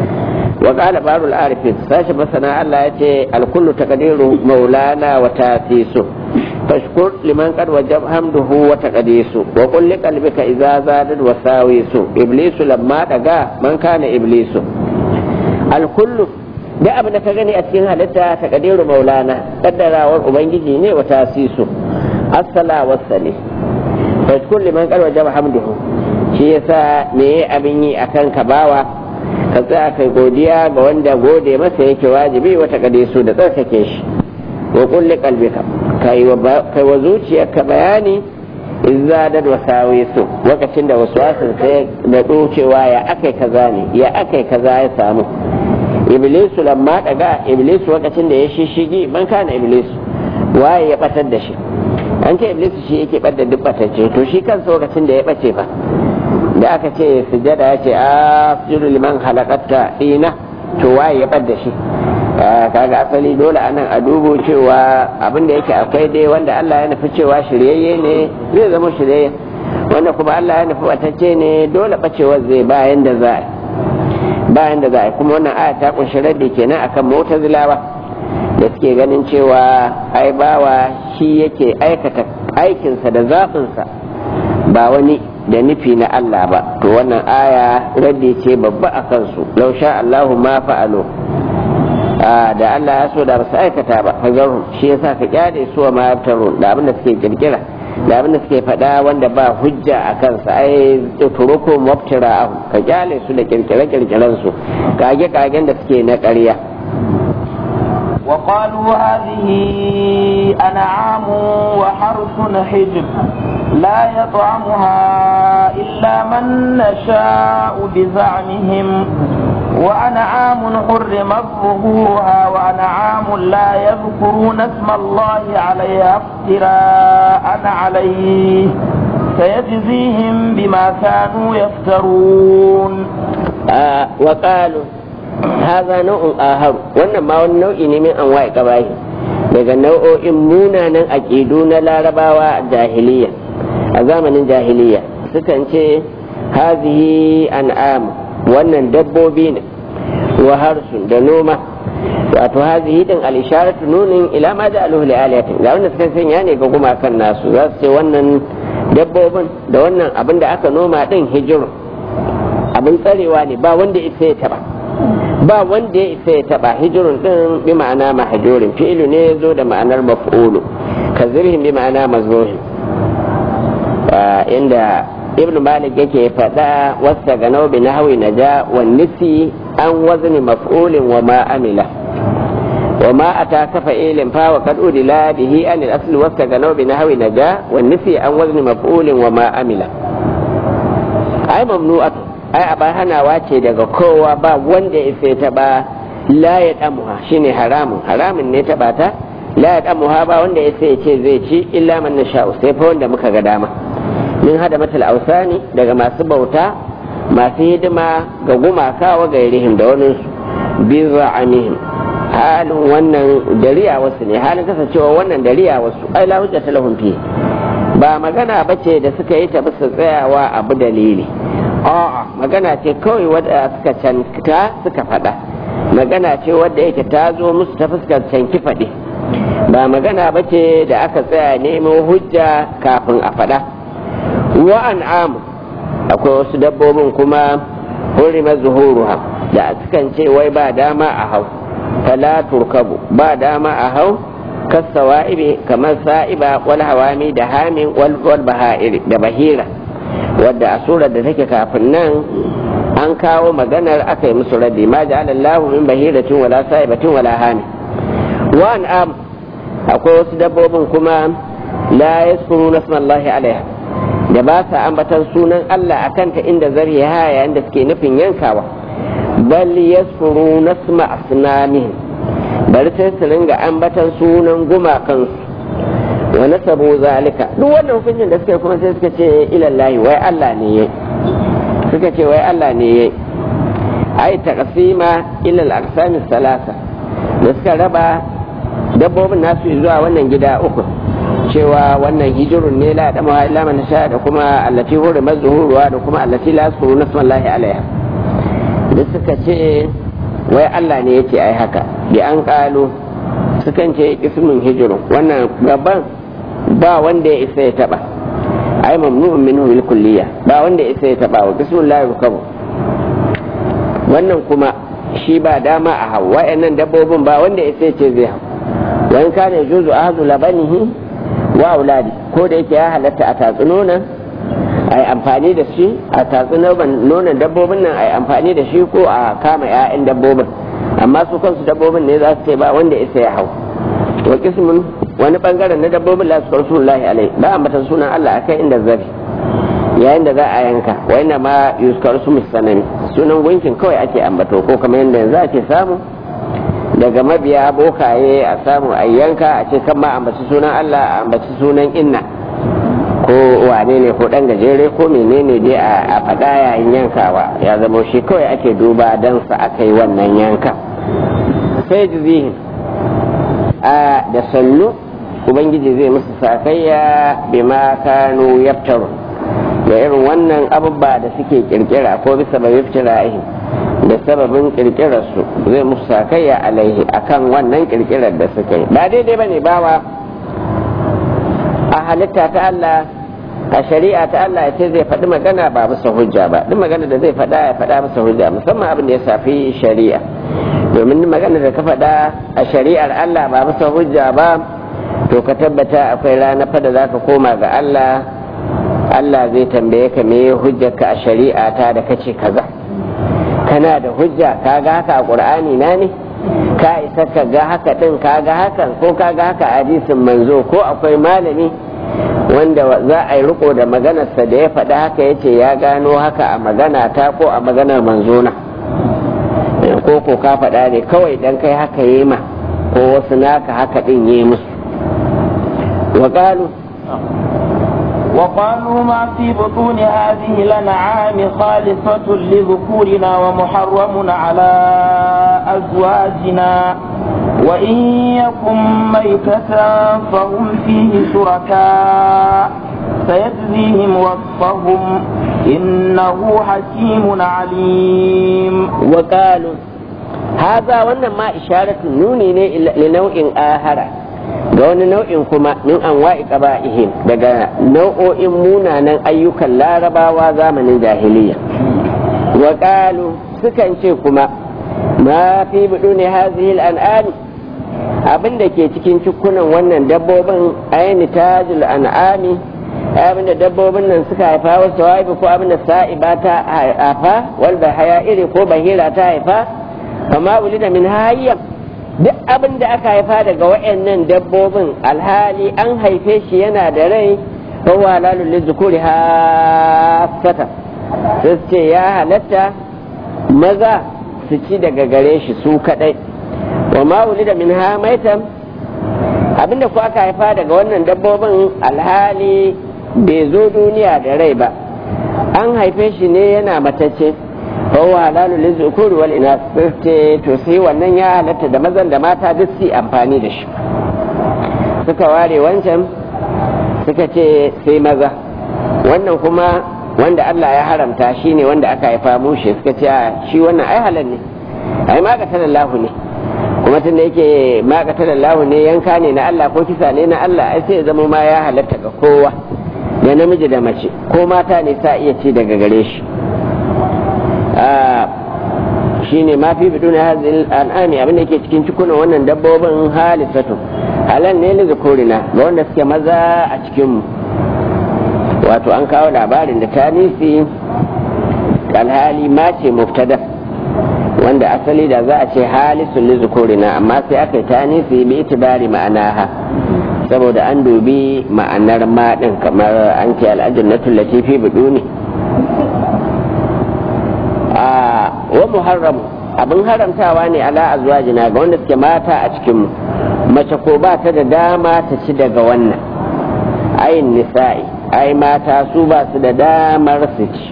wa qala barul arifin sashi masana Allah yace alkullu taqdiru maulana wa tasisu fashkur liman qad wajab hamduhu wa taqdisu wa qul li qalbika idza zadat wa sawisu iblisu lamma daga man kana iblisu alkullu da abin da ka gani a cikin halitta taqdiru maulana kaddarawar ubangiji ne wa tasisu assala wasale fa kulli man qad wajaba hamduhu shi yasa me abin yi akan ka bawa ka tsaya kai godiya ga wanda gode masa yake wajibi wata kade su da tsarkake shi wa kulli qalbika kai wa kai wa zuciyarka bayani izza da wasawi su lokacin da waswasin sai da cewa ya akai kaza ne ya akai kaza ya samu iblisu lamma daga iblisu lokacin da ya shishigi man kana iblisu waye ya batar da shi an ce iblis shi yake ɓadda duk ɓatacce to shi kansa lokacin da ya ɓace fa da aka ce sujada ya ce a sujudu liman halakatta dina to waye ya ɓadda shi kaga asali dole anan a dubo cewa abin da yake akwai dai wanda Allah ya nufi cewa shiryayye ne zai zama shiryayye wanda kuma Allah ya nufi ɓatacce ne dole ɓacewar zai bayan da za a bayan da za a kuma wannan aya ta kunshi raddi kenan akan mu'tazilawa da suke ganin cewa ai bawa shi yake aikata aikinsa da zaɓinsa ba wani da nufi na Allah ba to wannan aya raddi ce babba a kansu lau sha Allahu ma fa'alo da Allah ya so da ba su aikata ba hazaru shi yasa ka kyale su ma yaftaru da abin da suke kirkira da abin da suke faɗa wanda ba hujja a kansa ai turuku mubtira ka kyale su da kirkire kirkiren su kage kagen da suke na ƙarya وقالوا هذه أنعام وحرث حجب لا يطعمها إلا من نشاء بزعمهم وأنعام حرمت ظهورها وأنعام لا يذكرون اسم الله عليها افتراء عليه سيجزيهم بما كانوا يفترون آه وقالوا هذا نوع آخر wannan ma wani nau'i ne min anwa'i qabahi daga nau'o'in munanan aƙidu na larabawa jahiliya a zamanin jahiliya sukan ce hazihi an'am wannan dabbobi ne wa harsun da noma wato hazihi din al-isharatu nunin ila ma ja'aluhu li aliyatin ga wanda suka sanya ne ga gumakan nasu za su ce wannan dabbobin da wannan abin da aka noma din hijir abin tsarewa ne ba wanda isa ya taba ba wanda ya isa ya taba hijirun din bi ma'ana mahjurin fi'lu ne zo da ma'anar maf'ulu kazirhim bi ma'ana mazruhin inda ibn malik yake faɗa wasta ga nau'i na hawi na ja wa nisi an wazni maf'ulin wa ma amila wa ma ata kafa ilin fa wa kad udila bihi an al-asl wasta ga nau'i na hawi na ja wa nisi an wazni maf'ulin wa ma amila ai mamnu'at ai aba hanawa ce daga kowa ba wanda ya sai ta ba la ya damuha shine haramun haramun ne ta bata la ya damuha ba wanda ya sai ce zai ci illa man nasha'u sai fa wanda muka ga dama min hada matal ausani daga masu bauta masu hidima ga gumaka wa gairihim da wani bi za'amihim halin wannan dariya wasu ne halin kasancewa wannan dariya wasu ai la hujjata lahum fi ba magana bace da suka yi ta bisa tsayawa abu dalili a'a magana ce kawai wadda suka canta suka faɗa magana ce wadda yake ta zo musu ta fuskar canki faɗi ba magana bace da aka tsaya neman hujja kafin a faɗa wa an'am akwai wasu dabbobin kuma hurima zuhuruha da sukan ce wai ba dama a hau fala turkabu ba dama a hau kasawa'ibi kamar sa'iba wal hawami da hamin wal baha'iri da bahira wadda a surar da take kafin nan an kawo maganar aka yi musu raddi ma ja'ala Allahu min bahiratin wala sa'ibatin wala hamin wa an'am akwai wasu dabbobin kuma la yasfuru nasmallahi alaiha da ba sa ambatan sunan Allah a kanta inda zariya yayin da suke nufin yankawa bal yasfuru nasma asnamihim bari sai su ringa ambatan sunan gumakansu wa nasabu zalika duk wannan hukuncin da suka kuma sai suka ce ilallahi wai Allah ne yayi suka ce wai Allah ne yayi ai taqsima ila al-aqsam salasa da suka raba dabbobin nasu zuwa wannan gida uku cewa wannan hijirun ne la da illa man sha da kuma allati hurima zuhuruwa da kuma allati la suru nasmallahi alaiha da suka ce wai Allah ne yake ai haka bi an kalu sukan ce ismin hijirun wannan gaban ba wanda ya isa ya taba ai mamnu'un minhu bil kulliya ba wanda ya isa ya taba wa bismillahi rukabu wannan kuma shi ba dama a hau wa'annan dabbobin ba wanda ya isa ya ce zai hau wani kana juzu ahzu labanihi wa auladi ko da yake ya halatta a tatsi nonon a yi amfani da shi a tatsi nonon dabbobin nan a yi amfani da shi ko a kama 'ya'yan dabbobin amma su kansu dabbobin ne za su ce ba wanda isa ya hau wa kismin wani bangaren na dabbobin la su rasulullahi alai ba a matan sunan Allah akai inda zabi yayin da za a yanka wa ina ma yuskar su musanami sunan gunkin kawai ake ambato ko kamar yadda yanzu ake samu daga mabiya bokaye a samu a yanka a ce kan ma ambaci sunan Allah a ambaci sunan inna ko wane ne ko dan gajere ko menene dai a faɗa yayin yankawa ya zama shi kawai ake duba dan sa aka yi wannan yanka sai jizihin a da sannu ubangiji zai musu sakayya bima kanu yaftaru da irin wannan abubuwa da suke kirkira ko bisa bai iftirahi da sababin kirkirar su zai musu sakayya alaihi akan wannan kirkirar da suka yi ba daidai bane bawa a halitta ta Allah a shari'a ta Allah ya ce zai faɗi magana ba bisa hujja ba duk magana da zai faɗa ya faɗa bisa hujja musamman abin da ya safi shari'a domin magana da ka faɗa a shari'ar Allah ba bisa hujja ba to ka tabbata akwai rana fa da za ka koma ga Allah Allah zai tambaye ka me hujjarka a shari'a ta da kace kaza kana da hujja ka ga haka a qur'ani na ne ka isa ka ga haka din ka ga hakan ko ka ga haka a hadisin manzo ko akwai malami wanda za a yi riko da maganarsa da ya faɗa haka ya ce ya gano haka a magana ta ko a maganar manzona ko ko ka faɗa ne kawai dan kai haka yi ma ko wasu naka haka din yi musu wa qalu وقالوا ما في بطون هذه الأنعام خالصة لذكورنا ومحرم على أزواجنا وإن يكن ميتة فهم فيه شركاء سيجزيهم وصفهم إنه حكيم عليم وقالوا هذا wannan ma isharatu nuni ne li nau'in ahara ga wani nau'in kuma min anwa'i qaba'ihim daga nau'o'in munanan ayyukan larabawa zamanin jahiliya wa qalu sukan ce kuma ma fi buduni hadhihi al-an'am abin da ke cikin cikunan wannan dabbobin aini tajul an'ami abin da dabbobin nan suka haifa wasu wa'ibi ko abin da sa'iba ta haifa wal bahaya iri ko bahira ta haifa kama wulida min hayyam duk abin da aka haifa daga wayannan dabbobin alhali an haife shi yana da rai fa wa lalul lizukuri hasata sai ce ya halatta maza su ci daga gare shi su kadai wa ma wulida min ha maitam abinda ku aka haifa daga wannan dabbobin alhali bai zo duniya da rai ba an haife shi ne yana matacce fahuwa halalu lizukuri wal ina ce to sai wannan ya halatta da mazan da mata duk su amfani da shi suka ware wancan suka ce sai maza wannan kuma wanda Allah ya haramta shi ne wanda aka haifa mushe suka ce shi wannan ai halal ne ai magatar Allah ne kuma tun da yake magatar Allah ne yanka ne na Allah ko kisa ne na Allah ai sai ya zama ma ya halatta ga kowa da namiji da mace ko mata ne sa iya ci daga gare shi shi ne ma fi biduna hazil al'ami abin da ke cikin cikunan wannan dabbobin halisatu halal ne li zukurina ga wanda suke maza a cikinmu wato an kawo labarin da ta nisi alhali ma ce muftada wanda asali da za a ce halisun li zukurina amma sai aka yi ta nisi bi itibari ma'anaha saboda an dubi ma'anar maɗin kamar an ce al'ajannatul latifi biduni wa muharram abin haramtawa ne ala azwajina ga wanda suke mata a cikin mace ko ba ta da dama ta ci daga wannan ayin nisa'i ai mata su ba su da damar su ci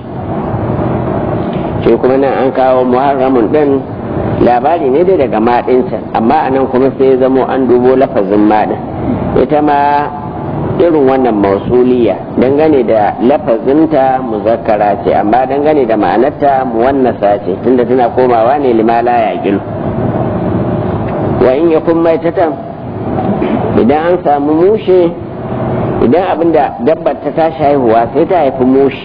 ce kuma nan an kawo muharramun din labari ne dai daga maɗinta amma anan kuma sai zamo an dubo lafazin maɗin ita ma irin wannan mausuliya dangane da lafazinta muzakkara ce amma dangane da ma'anarta muwannasa ce tunda tana komawa ne limala ya gilu wa in yakun maitatan idan an samu mushe idan abin da dabbar ta tashi haihuwa sai ta haifi mushe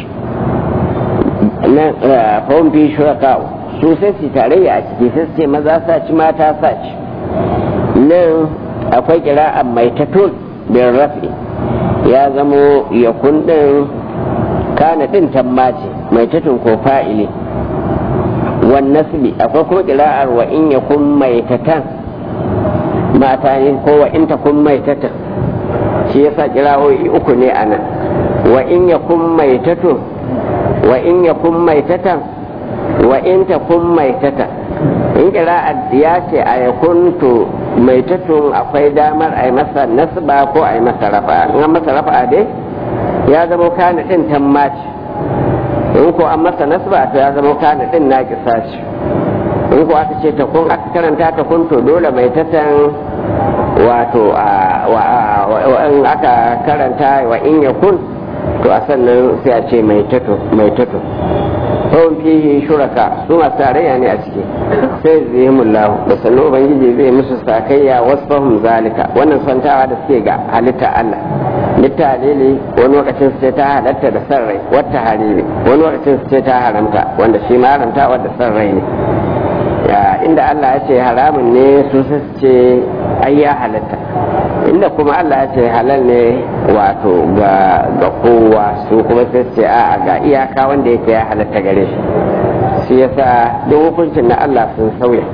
na fawon fi shuraka su sai su tarayya a ciki sai su ce maza sa ci mata sa ci nan akwai kira'an maitatun bin rafi ya zamo ya kundin kana din tammace mai tatun ko fa'ili wan nasbi akwai kuma kira'ar wa in ya kun mai tatan mata ne ko wa in ta kun mai tatan shi yasa kira'o'i uku ne a nan wa in ya kun mai tatun wa in ya kun mai tatan wa in ta kun mai tatan in kira'ar ya ce a ya kuntu mai tatun akwai damar a yi masa nasba ko a yi masa rafa in an masa rafa dai ya zama kana din tammaci in ko an masa nasba to ya zama kana din na kisaci in ko aka ce ta kun aka karanta ta kun to dole mai tatan wato in aka karanta wa in ya kun to a sannan sai a ce mai tato mai tato kawai fihi shuraka su masu tarayya ne a ciki sai zai mullahu da sannu ubangiji zai musu sakayya wasfahum zalika wannan santawa da suke ga halitta Allah litta halili wani lokacin su ce ta halatta da san rai wata halili wani lokacin su ce ta haramta wanda shi ma haramta wadda san rai ne inda Allah ya ce haramun ne su su ce ai ya halatta inda kuma Allah ya ce halal ne wato ga ga kowa su kuma sai ce a ga iyaka wanda yake ya halatta gare shi shi yasa duk hukuncin na Allah sun sauya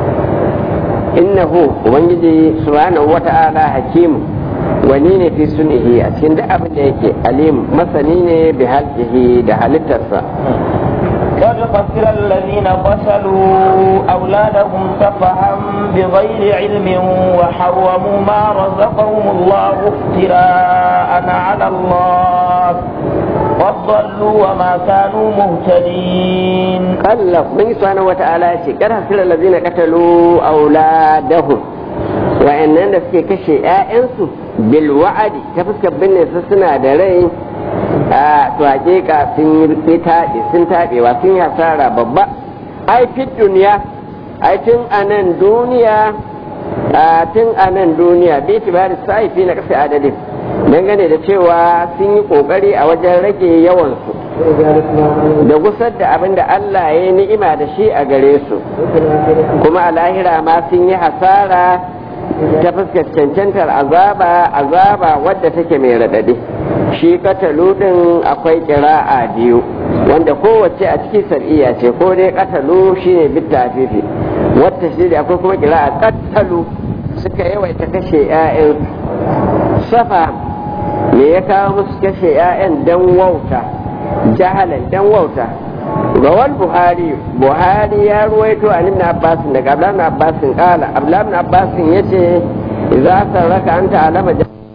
innahu ubangiji subhanahu wata'ala hakimu wani ne fi sunihi a cikin duk abin da yake alim masani ne bi halkihi da halittarsa قد خسر الذين قتلوا أولادهم سفها بغير علم وحرموا ما رزقهم الله افتراء على الله قد ضلوا وما كانوا مهتدين Allah mun subhanahu wata'ala ce kar hasira allazina qatalu auladahum wa'annan da suke kashe ƴaƴansu bil wa'adi ta fuskar binne su suna da rai a to hakika sun yi taɗe sun taɗewa sun yi hasara babba ai fit duniya ai tun a nan duniya a tun a nan duniya bi tibari sai fi na kasa adadin dangane da cewa sun yi kokari a wajen rage yawansu da gusar da abin da Allah ya yi ni'ima da shi a gare su kuma a lahira ma sun yi hasara ta fuskar cancantar azaba azaba wadda take mai raɗaɗi shi katalu ɗin akwai ƙira'a biyu wanda kowace a ciki sar'iya ce ko dai katalu shine bitta fifi wata shi da akwai kuma ƙira'a katalu suka yawaita kashe 'ya'yan safa me ya kawo musu kashe 'ya'yan dan wauta jahalan dan wauta rawal buhari buhari ya ruwaito an ibn abbas daga abdullah ibn abbas kala abdullah ibn abbas yace idza sarraka anta alama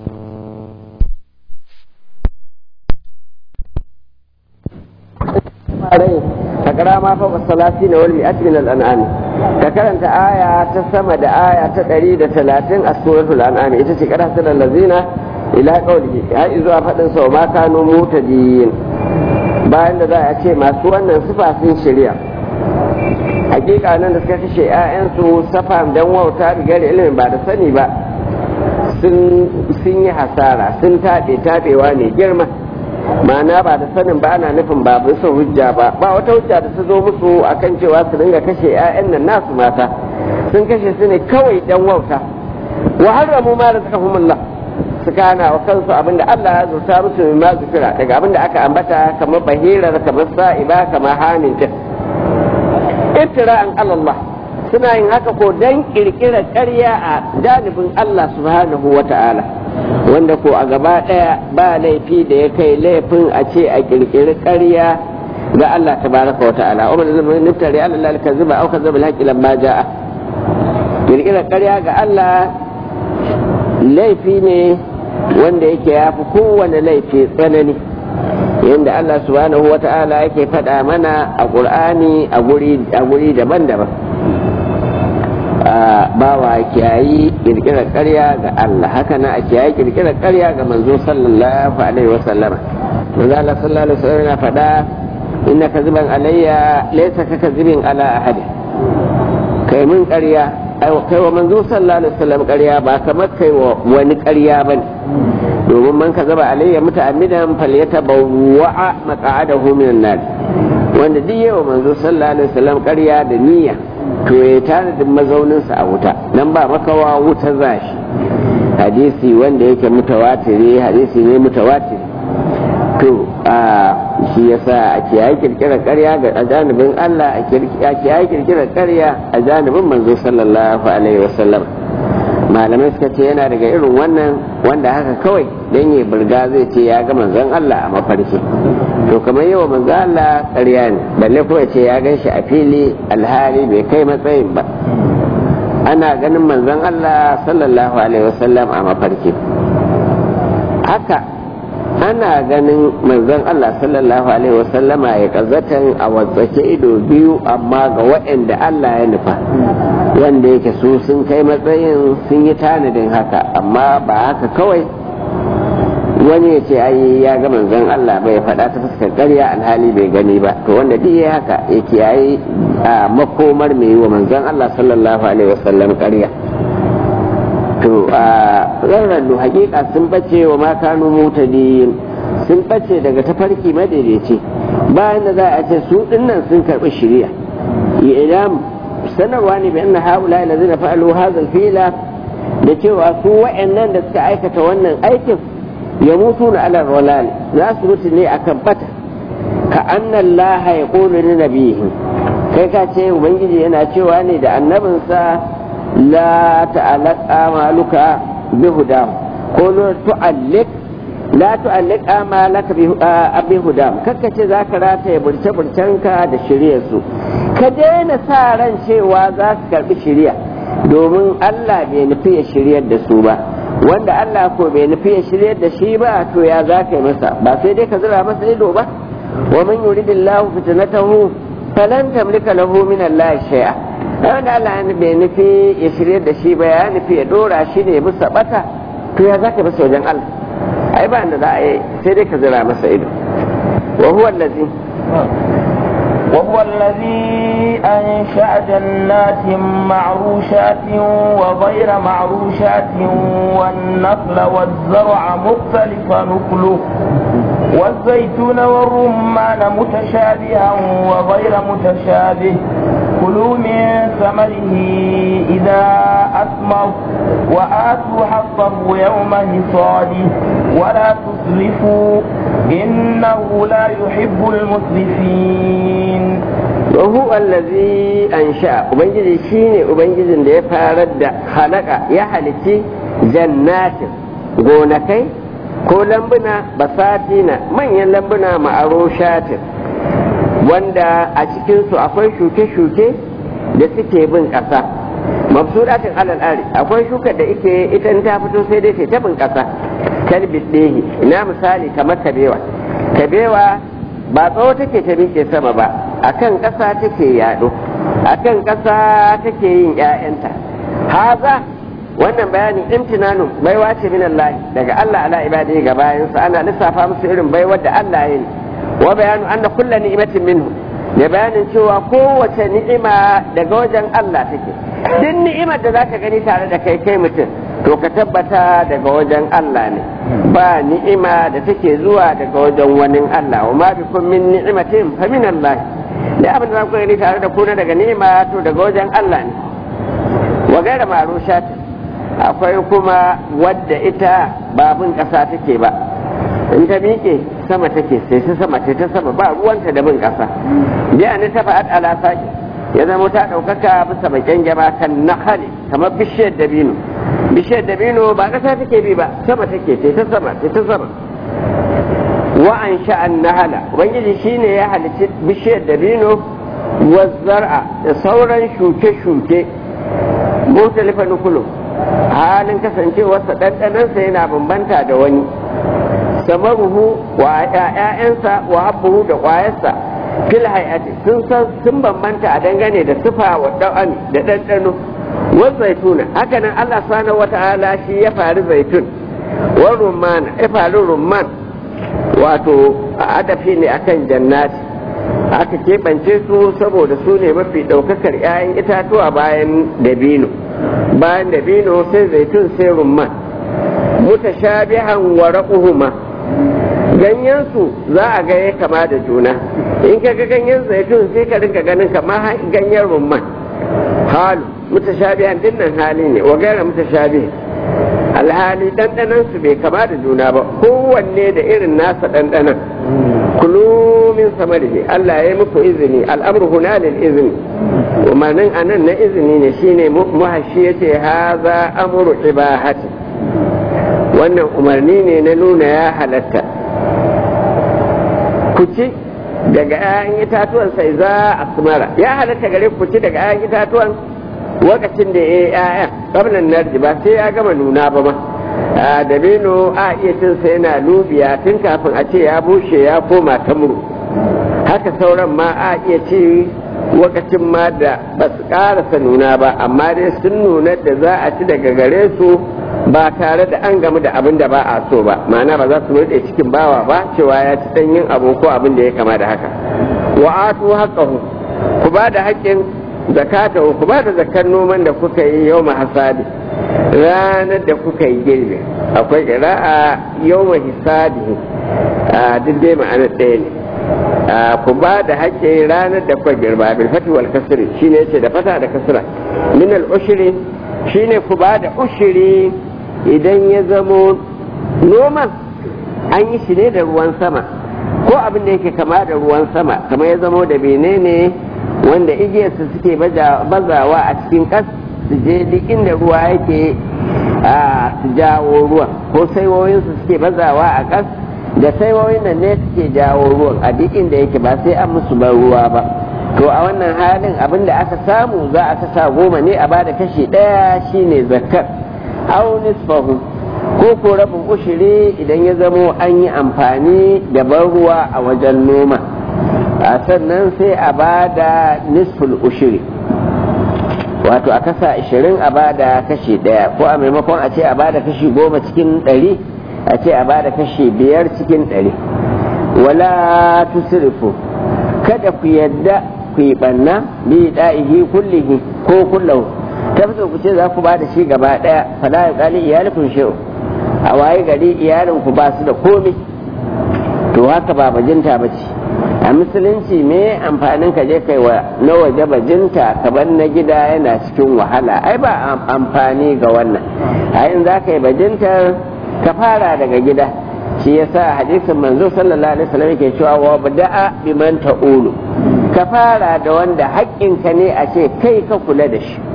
rai ka kara ma fa salati na wal mi'at min al an'am ka karanta aya ta sama da aya ta 130 a suratul an'am ita ce karanta lazina ila qawlihi har zuwa fadin sa ma kanu mutadiyin bayan da za a ce masu wannan sifa sun shirya hakika nan da suka kashe 'ya'yansu safa dan wauta rigar ilimin ba da sani ba sun yi hasara sun taɓe taɓewa ne girma ma'ana ba da sanin ba ana nufin ba bisa hujja ba ba wata hujja da ta zo musu akan cewa su dinga kashe 'ya'yan nan nasu mata sun kashe su ne kawai dan wauta wa haramu ma razaqahumullah suka hana wa kansu abinda Allah ya zurta musu min ma zikira daga abinda aka ambata kamar bahirar kamar sa'iba kamar hamin ta iftira'an Allah suna yin haka ko dan kirkirar ƙarya a janibin Allah subhanahu wa ta'ala wanda ko a gaba ɗaya ba laifi da ya kai laifin a ce a kirkiri ƙarya ga Allah tabaraka wa ta'ala umar zama niftari Allah ka zuba auka zuba alhaqi lamma ja'a kirkirar ƙarya ga Allah laifi ne wanda yake ya fi kowane laifi tsanani yadda Allah subhanahu wa ta'ala yake faɗa mana a ƙur'ani a guri daban-daban bawa kiyayi ƙirƙirar ƙarya ga Allah haka na a kiyayi ƙirƙirar ƙarya ga manzo sallallahu alaihi wa sallama manzo Allah sallallahu alaihi wa sallam yana faɗa inna kaziban alayya laysa ka kazibin ala ahadi kai mun ƙarya kai wa manzo sallallahu alaihi wasallam ƙarya ba kamar kai wa wani ƙarya ba ne domin man ka zaba alayya muta'ammidan falyatabawwa maq'adahu minan nar wanda duk yawa manzo sallallahu alaihi wasallam ƙarya da niyya to ya tanadin mazaunin sa a wuta nan ba makawa wuta zashi hadisi wanda yake mutawatiri hadisi ne mutawatiri to a shi yasa a kiyaye kirkirar ƙarya ga janibin Allah a kiyaye kirkirar ƙarya a janibin manzo sallallahu alaihi wasallam malamai suka ce yana daga irin wannan wanda haka kawai dan ya burga zai ce ya ga manzon Allah a mafarki to kamar yawa manzon Allah ƙarya ne balle ko ya ce ya gan shi a fili alhali bai kai matsayin ba ana ganin manzon Allah sallallahu alaihi wasallam a mafarki haka ana ganin manzon Allah sallallahu alaihi wasallama ya kazatan a watsake ido biyu amma ga waɗanda Allah ya nufa wanda yake su sun kai matsayin sun yi tanadin haka amma ba haka kawai wani ya ce ai ya ga manzon Allah bai faɗa ta fuskar ƙarya alhali bai gani ba to wanda duk ya haka ya kiyaye a makomar mai yi wa manzon Allah sallallahu alaihi wasallam ƙarya to a rarrallu hakika sun bace wa ma kanu mutadin sun bace daga tafarki madaidaici bayan da za a ce su dinnan sun karɓi shiriya idan sanarwa ne bayan haula lazina fa'alu hadha fila da cewa su wa'annan da suka aikata wannan aikin ya mutu na alar walal za su mutu ne akan bata ka annan laha ya ƙone ni nabihi kai ka ce ubangiji yana cewa ne da annabinsa la ta'alaka maluka bi hudahu ko la tu'allik la tu'alliq amalaka bi abi hudam kakka ce zaka rataye burce burcenka da shirye su ka daina sa ran cewa za su karbi shirya domin Allah bai nufi ya shiryar da su ba wanda Allah ko bai nufi ya shiryar da shi ba to ya za ka yi masa ba sai dai ka zira masa ido ba wa man yuridillahu fitnatahu falan tamlika lahu min Allah shay'a wanda Allah bai nufi ya shiryar da shi ba ya nufi ya dora shi ne bisa bata to ya za ka yi masa wajen Allah ai ba da za a yi sai dai ka zira masa ido wa huwa allazi وهو الذي أنشأ جنات معروشات وغير معروشات والنخل والزرع مختلف نكله والزيتون والرمان متشابها وغير متشابه كلوا من ثمره إذا أثمر وآتوا حقه يوم حصاده ولا تسرفوا إنه لا يحب المسرفين وهو الذي أنشأ وبنجد شيني وبنجد da ya farar da halaka ya halitti jannatin gonakai ko lambuna basatina manyan lambuna ma'aroshatin wanda a cikinsu akwai shuke-shuke da suke bin ƙasa mabsudatin alal ari akwai shukar da ike ita ta fito sai dai ta bin ƙasa kalbis ɗehi ina misali kamar kabewa kabewa ba tsawo take ta miƙe sama ba akan ƙasa take yaɗo akan ƙasa take yin ‘ya'yanta haza wannan bayanin imtinanu baiwa ce min Allah daga Allah ala ibadi ga bayansa ana lissafa musu irin baiwar da Allah ya yi wa bayanu anna kulla ni'matin minhu da bayanin cewa kowace ni'ima daga wajen Allah take duk ni'imar da zaka gani tare da kai kai mutum to ka tabbata daga wajen Allah ne ba ni'ima da take zuwa daga wajen wani Allah wa ma bikum min ni'matin fa min Allah da abin da zaka gani tare da ku na daga ni'ima to daga wajen Allah ne wa gaira marushat akwai kuma wadda ita babun kasa take ba in ta miƙe sama take sai ta sama sai ta sama ba ruwanta da bin ƙasa biya ni ta fa'ad ala saki ya zama ta ɗaukaka bisa bakin gaba kan nahali kamar bishiyar dabino bishiyar dabino ba ƙasa take bi ba sama take sai ta sama sai ta sama wa an sha'an nahala ubangiji shine ya halicci bishiyar dabino wa zar'a da sauran shuke-shuke mutalifa nukulu halin kasancewarsa ɗanɗanansa yana bambanta da wani samaruhu wa ‘ya'yansa wa habbuhu da ƙwayarsa fil hayati sun san sun bambanta a dangane da sifa wa da'ani da ɗanɗano wa zaituna haka nan Allah subhanahu wa ta'ala shi ya faru zaitun wa rumman ya faru rumman wato adafi ne akan jannati aka keɓance su saboda su ne mafi ɗaukakar ‘ya'yan itatuwa bayan dabino bayan dabino sai zaitun sai rumman mutashabihan wa raquhuma ganyensu za a ga ya kama da juna in ka ga ganyen zaitun sai ka rinka ganin kamar ganyen rumman halu mutashabihan dinnan hali ne wa gaira mutashabihan alhali ɗanɗanan su bai kama da juna ba kowanne da irin nasa ɗanɗanan kulu min samarihi Allah ya yi muku izini al'amru huna lil izini umarnin anan na izini ne shine muhashi yace haza amru ibahati wannan umarni ne na nuna ya halatta ku ci daga 'ya'yan itatuwan sai za a sumara ya halatta gare ku ci daga 'ya'yan itatuwan lokacin da ya yi 'ya'yan ƙabnan narji ba sai ya gama nuna ba ma a dabino a iya cin sa yana lubiya tun kafin a ce ya bushe ya koma tamuru haka sauran ma a iya ci lokacin ma da ba su ƙarasa nuna ba amma dai sun nuna da za a ci daga gare su ba tare da an gamu da abin da ba a so ba ma'ana ba za su rute cikin bawa ba cewa ya ci ɗanyen abu ko abin da ya kama da haka wa atu haqqahu ku ba da haƙƙin zakata ku ba da zakar noman da kuka yi yau hasadi ranar da kuka yi girbi akwai a yau hisadi a duk dai ma'anar ɗaya ne ku ba da haƙƙin ranar da kuka girba bil fati wal kasri shine yace da fata da kasra min al ushri shine ku ba da ushiri idan ya zamo noman an yi shi ne da ruwan sama ko abin da yake kama da ruwan sama kamar ya zamo da menene wanda igiyarsa suke bazawa a cikin kas su je duk inda ruwa yake a su jawo ruwan ko saiwoyinsu suke bazawa a ƙas da saiwoyin nan ne suke jawo ruwan a duk inda yake ba sai an musu ban ruwa ba to a wannan halin abin da aka samu za a kasa goma ne a bada kashi ɗaya shine zakar au nisfahu ko ko rabin ushiri idan ya zamo an yi amfani da ban ruwa a wajen noma a sannan sai a bada nisful ushiri wato a kasa ashirin a bada kashi ɗaya ko a maimakon a ce a bada kashi goma cikin ɗari a ce a bada kashi biyar cikin ɗari wala tusrifu kada ku yadda ku yi ɓanna bi da'ihi kullihi ko kullahu ta fi ku ce za ku bada shi gaba ɗaya fala ya kali iyalikun shi'u a waye gari iyalin ku ba su da komai to haka ba bajinta ba ce a musulunci me amfanin ka je kai wa na waje bajinta kamar na gida yana cikin wahala ai ba amfani ga wannan a yin za ka yi bajintar ka fara daga gida shi yasa hadisin manzo sallallahu alaihi wasallam yake cewa wa bada'a biman ta'ulu ka fara da wanda haƙƙinka ne a ce kai ka kula da shi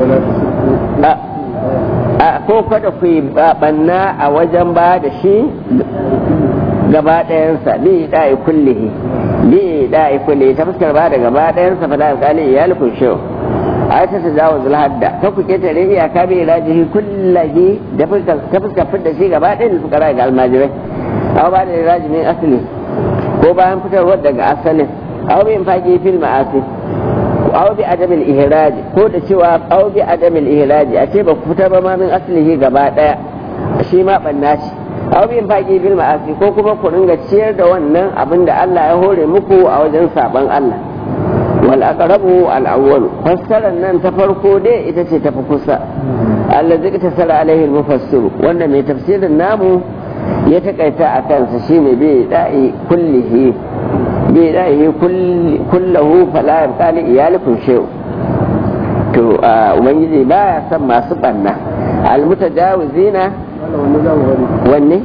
a ko kada ku yi banna a wajen ba da shi gaba ɗayansa bi da'i kullihi bi da'i kullihi ta fuskar ba da gaba ɗayansa fa da alƙali ya lukun shi a ta ta jawo zulhadda ta ku ketare iyaka bi ilajihi kullahi da ta fuskar fidda shi gaba ɗayan da suka ga almajirai aw ba da ilaji min asali ko bayan fitarwar daga asalin aw bi infaqi fil ma'asi aw bi adamil ihraj ko da cewa aw bi adamil ihraj a ce ba ku fitar ba ma min aslihi gaba daya shi ma banna ce aw bi infaqi bil ma'asi ko kuma ku ringa ciyar da wannan abin da Allah ya hore muku a wajen saban Allah wal aqrabu al awwal fassarar nan ta farko dai ita ce ta fi kusa allazi ta sara alaihi al mufassir wanda mai tafsirin namu ya takaita a kansa shine bi da'i kullihi bi da'i kullahu fala yabqa li iyalikum shay to ubangiji baya son masu banna al mutajawizina wanne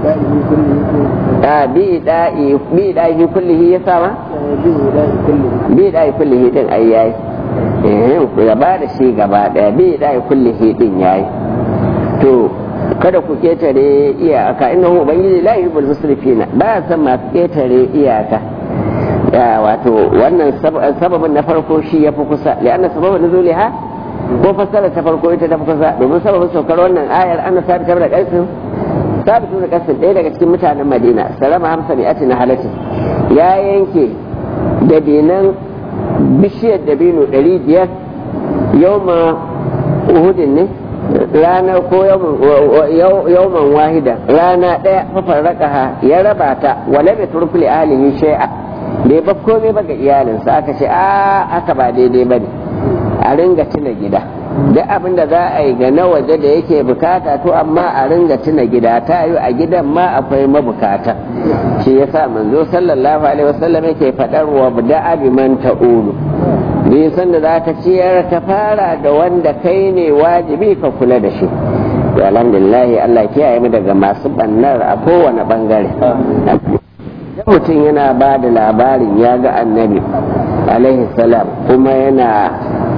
a bi da'i bi da'i kullihi ya sama bi da'i kullihi din ai yayi eh gaba da shi gaba daya bi da'i kullihi din yayi to kada ku ketare iyaka innahu ubangiji la yuhibbul musrifina ba san masu ketare iyaka ya wato wannan sababin na farko shi ya fi kusa li'anna sababin nuzuliha ko fassara ta farko ita ta fi kusa domin sababin saukar wannan ayar ana sabi da kaisin sabitu da kaisin ɗaya daga cikin mutanen madina salama hamsa ne ati na halatin ya yanke dabinan bishiyar dabino ɗari biyar yau ma uhudin ne ranar ko yawman wahida rana ɗaya fafarraka ya raba ta wale bai turkuli ahlihi shay'a bai ba komai ba ga iyalinsa aka ce a aka ba daidai ba ne a ringa tuna gida duk abin da za a yi ga na waje da yake bukata to amma a ringa tuna gida ta yi a gidan ma akwai mabukata shi yasa manzo sallallahu alaihi wasallam yake faɗar wa da bi man ta'ulu bai san da za ka ciyar ka fara da wanda kai ne wajibi ka kula da shi to alhamdulillah Allah kiyaye mu daga masu bannar a kowane bangare idan mutum yana ba da labarin ya ga annabi alaihi salam kuma yana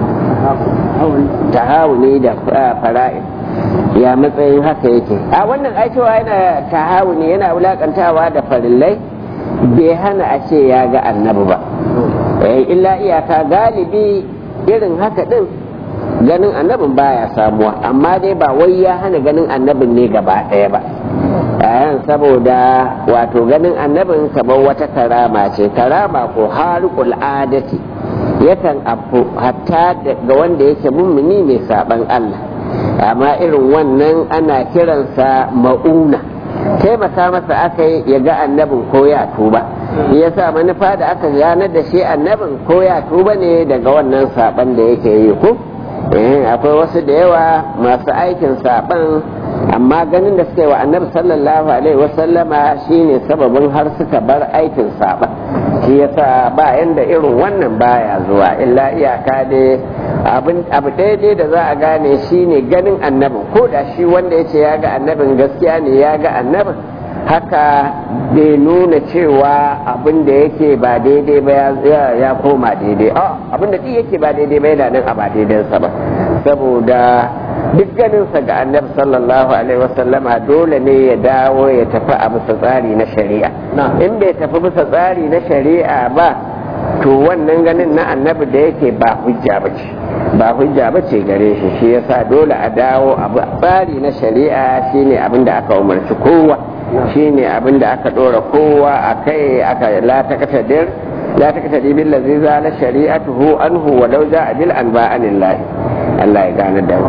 tahawuni da fara'in ya matsayin haka yake a wannan aikewa yana tahawuni yana wulakantawa da farillai bai hana a ce ya ga annabi ba illa iyaka galibi irin haka din ganin annabin baya samuwa amma dai ba wai ya hana ganin annabin ne gaba ɗaya ba yayan saboda wato ganin annabin kamar wata karama ce karama ko harikul adati yakan abu hatta ga wanda yake mummuni mai saban Allah amma irin wannan ana kiransa ma'una taimaka masa aka yi ya ga annabin ko ya tuba ya sa manufa da aka ganar da shi annabin ko ya tuba ne daga wannan saban da yake yi ko akwai wasu da yawa masu aikin saban amma ganin da suka yi wa annabi sallallahu alaihi wasallama shine sababin har suka bar aikin saban shi yasa ba yanda irin wannan baya zuwa illa iyaka dai abu daidai da za a gane shine ganin annabin ko da shi wanda ya ce ya ga annabin gaskiya ne ya ga annabin haka bai nuna cewa abin da yake ba daidai ba ya koma daidai abin da yake ba daidai ba yana nan a ba daidansa ba saboda duk ganinsa ga annabi sallallahu alaihi wasallama dole ne ya dawo ya tafi a bisa tsari na shari'a in bai tafi bisa tsari na shari'a ba to wannan ganin na annabi da yake ba hujja ba ce ba hujja ba ce gare shi shi yasa dole a dawo a tsari na shari'a shine abin da aka umarci kowa shine abin da aka dora kowa a kai aka la takatadir la takatadir bil ladzi zala shari'atuhu anhu wa law ja'a bil anba anillah Allah ya gane da mu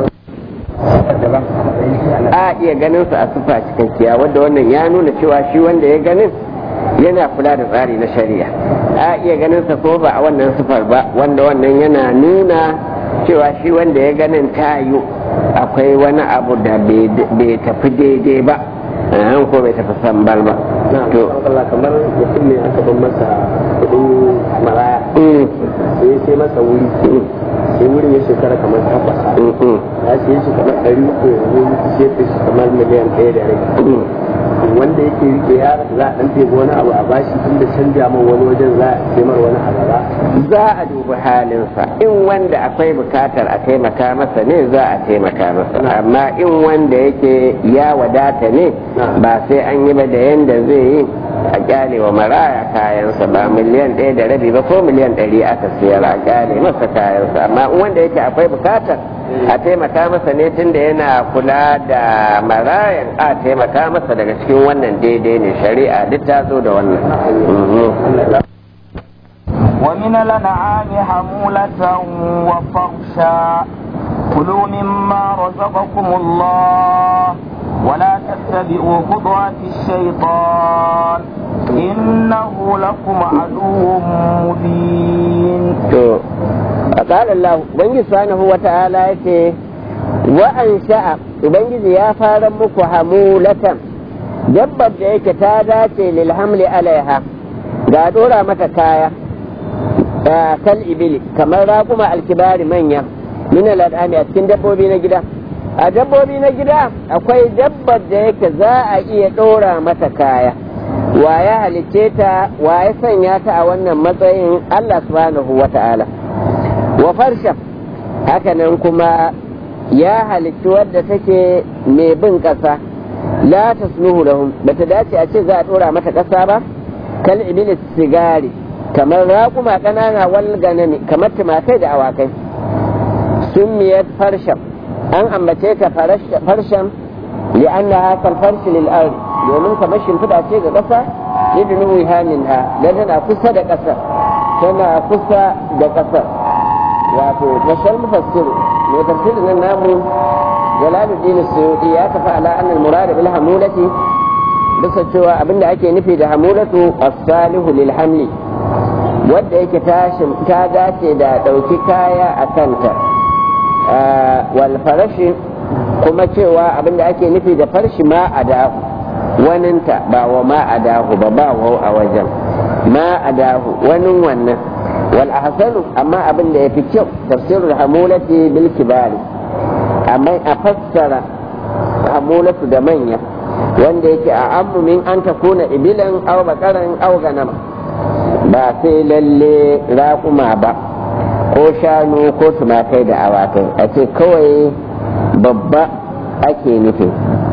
a iya ganin su a sufa cikakkiya wanda wannan ya nuna cewa shi wanda ya ganin yana kula da tsari na shari'a a iya ganin sa ko ba a wannan sufar ba wanda wannan yana nuna cewa shi wanda ya ganin tayo akwai wani abu da bai tafi daidai ba an ko bai tafi sambal ba to kamar mutum ne aka ban masa kudin maraya sai sai masa wuri sai wurin ya shekara kamar takwas ya siye shi kamar ɗari uku yanzu sai ta shi kamar miliyan ɗaya da rai wanda yake rike ya za a ɗan tebo wani abu a bashi tun da canja man wani wajen za a taimar wani abu ba za a dubi halinsa in wanda akwai bukatar a taimaka masa ne za a taimaka masa amma in wanda yake ya wadata ne ba sai an yi ba da yanda zai yi a kyale wa maraya kayansa ba miliyan ɗaya da rabi ba ko miliyan ɗari aka siyar a kyale masa kayansa amma in wanda yake akwai bukatar a taimaka masa ne tunda yana kula da marayan a taimaka masa daga cikin wannan daidai ne shari'a duk ta zo da wannan ومن الأنعام حمولة وفرشا كلوا مما رزقكم الله ولا تتبعوا خطوات الشيطان إنه لكم عدو مبين قال الله بنجي سبحانه وتعالى يتي وأنشأ بنجي يا فارمك حمولة dabbar da yake ta dace lil hamli alaiha ga dora mata kaya kal ibili kamar raƙuma alkibari manya min al'adami a cikin dabbobi na gida a dabbobi na gida akwai dabbar da yake za a iya ɗora mata kaya wa ya halicce ta wa ya sanya ta a wannan matsayin Allah subhanahu wa ta'ala wa farsha hakanan kuma ya halicci wadda take mai bin ƙasa la tasluhu lahum bata dace a ce za a ɗora mata ƙasa ba kal iblis sigari kamar raƙuma ƙanana wal ganami kamar tumakai da awakai summiyat farsham an ambace ta farshan li'annaha kal farshi lil ardi domin kamar shimfiɗa ce ga ƙasa lidnu wihaminha dan tana kusa da ƙasa tana kusa da ƙasa wato mashal mufassir mai tafsirin nan namu jalaluddin suyuti ya tafi ala annal murad bil hamulati bisa cewa abinda ake nufi da hamulatu as-salihu lil hamli wadda yake ta dace da ɗauki kaya a kanta wal farashi kuma cewa abinda ake nufi da farshi ma a dahu waninta ba wa ma a dahu ba ba wau a wajen ma a dahu wanin wannan wal ahsanu amma abin da yafi kyau tafsirul hamulati bil kibari amma a fassara hamulatu da manya wanda yake a ammu min an takuna ibilan aw bakaran aw ganama ba sai lalle raƙuma ba ko shanu ko tumakai da awakai a ce kawai babba ake nufi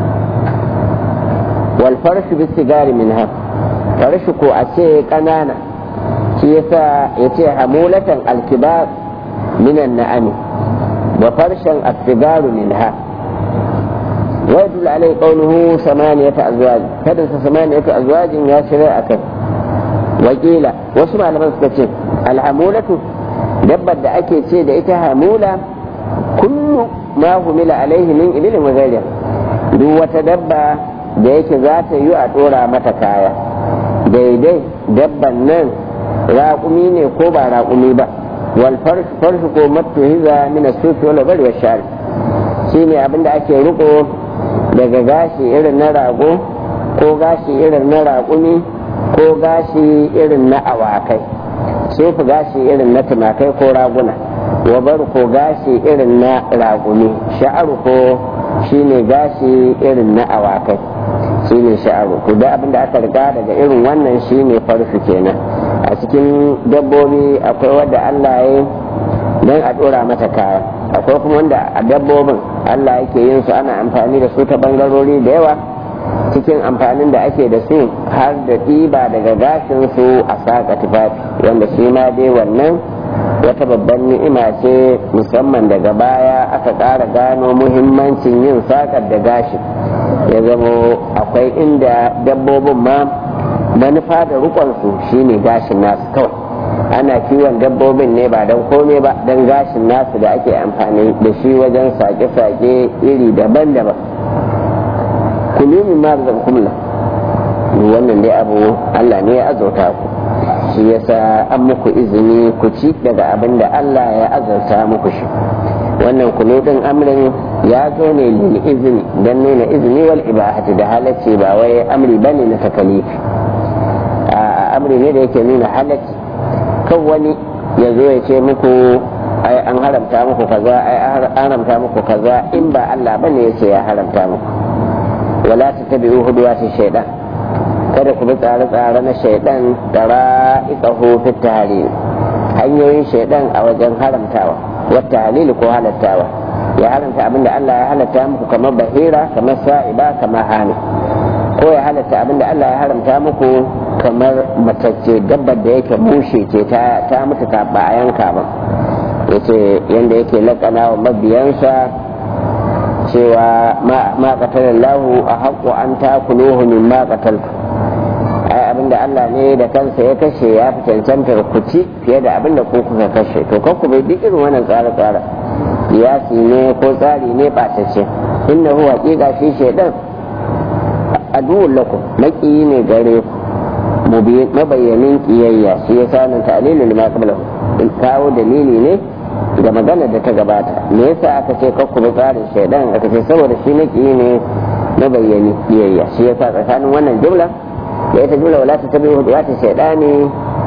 wal farshu bis sigari minha farshu ko a ce ƙanana shi yasa ya ce hamulatan alkibar minan na'ami wa farshen asigaru minha wa yadul alai qawluhu samaniyata azwaj kada sa samaniyata azwajin ya shirya akai wakila wasu malaman suka ce alhamulatu dabbar da ake ce da ita hamula kullu ma humila alaihi min ibilin wa duk wata dabba da yake za ta yi a dora mata kaya daidai dabban nan raƙumi ne ko ba raƙumi ba wal farshu ko matuhiza min as-sufi wal bari wa shari shine abinda ake riko daga gashi irin na rago ko gashi irin na raƙumi ko gashi irin na awakai sufi gashi irin na tumakai ko raguna wabar ko gashi irin na raguni sha'aru ko shine gashi irin na awakai shine sha'aru to da abinda aka riga daga irin wannan shine farsu kenan a cikin dabbobi akwai wadda Allah ya don a dora mata kaya akwai kuma wanda a dabbobin Allah yake yin su ana amfani da su ta bangarori da yawa cikin amfanin da ake da su har da ɗiba daga gashin su a saƙa tufafi wanda shi ma dai wannan wata babban ni'ima ce musamman daga baya aka ƙara gano muhimmancin yin saƙar da gashin ya zamo akwai inda dabbobin ma manufa da rikonsu shine gashin nasu kawai ana kiwon dabbobin ne ba don komai ba don gashin nasu da ake amfani da shi wajen sake-sake iri daban-daban kulumin ma da kumla wannan dai abu Allah ne ya azauta ku shi yasa an muku izini ku ci daga abin da Allah ya azauta muku shi wannan kuludin amrin ya zo ne lil izini don nuna izini wal ibahati da halacci ba wai amri bane na takalifi a amri ne da yake nuna halacci kan wani ya zo ya ce muku ai an haramta muku kaza ai an haramta muku kaza in ba Allah bane ya ce ya haramta muku wala tattabi'u huduwati shaytan kada ku bi tsare-tsare na shaidan da ra'iqahu fi tahrim hanyoyin shaidan a wajen haramtawa wata halili ko halattawa ya haramta abin da Allah ya halatta muku kamar bahira kamar sa'iba kamar hani ko ya halatta abin da Allah ya haramta muku kamar matacce dabbar da yake mushe ce ta ta mutu ta ba a yanka ba yace yanda yake lakana wa mabiyansa cewa ma qatalallahu a haqqu an takuluhu mimma qataltu ai abinda Allah ne da kansa ya kashe ya fi cancantar ku ci fiye da abinda ku kuka kashe to kan ku bai duk irin wannan tsare tsare siyasi ne ko tsari ne ɓatacce inna huwa haƙiƙa shi shaidan aduwwun lakum maƙiyi ne gare ku mabayyanin ƙiyayya shi ya sa nan ta'lilu lima qablahu kawo dalili ne da magana da ta gabata me yasa aka ce kakku bi tsarin shaidan aka ce saboda shi maƙiyi ne mabayyani ƙiyayya shi yasa tsakanin wannan jumla da ita jumla wala ta tabi huduwati shaidani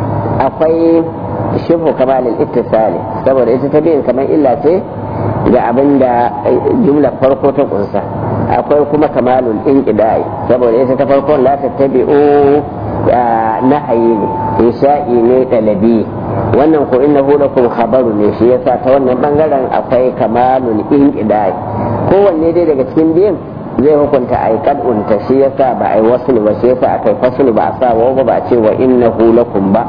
akwai shibhu kamalin ittisali saboda ita ta biyan kamar illa ce ga abin da jumla farko ta kunsa akwai kuma kamalul inqidai saboda ita ta farkon la ta tabi'u nahayi ne insha'i ne dalabi wannan ko innahu lakum khabaru ne shi yasa ta wannan bangaren akwai kamalul inqidai kowanne dai daga cikin biyan zai hukunta a yi kad'unta shi yasa ba a yi wasu ba shi yasa aka yi fasulu ba a sa wa ba a ce wa innahu lakum ba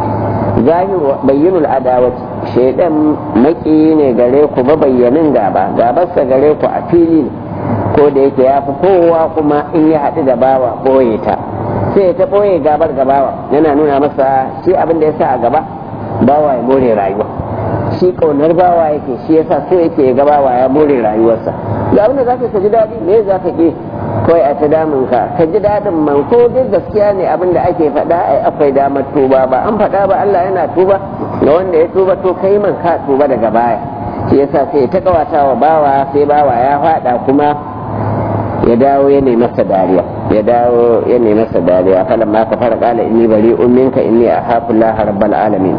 zahiru bayyinul adawati shaidan maki ne gare ku ba bayyanin gaba gabarsa gare ku a fili ko da yake ya fi kowa kuma in ya haɗu da bawa ɓoye ta sai ta ɓoye gabar gabawa yana nuna masa shi abin da ya sa a gaba bawa ya more rayuwa shi ƙaunar bawa yake shi yasa so yake ga bawa ya more rayuwarsa ga abin da zaka ka ji daɗi me za ka ke kawai a ta damun ka ka ji daɗin man ko duk gaskiya ne abin da ake faɗa ai akwai damar tuba ba an faɗa ba Allah yana tuba ga wanda ya tuba to kai man ka tuba daga baya shi yasa sai ta kawata wa bawa sai bawa ya faɗa kuma ya dawo ya nemi masa dariya ya dawo ya nemi masa dariya falan ma ka fara kala inni bari umminka inni akhafu Allah rabbal alamin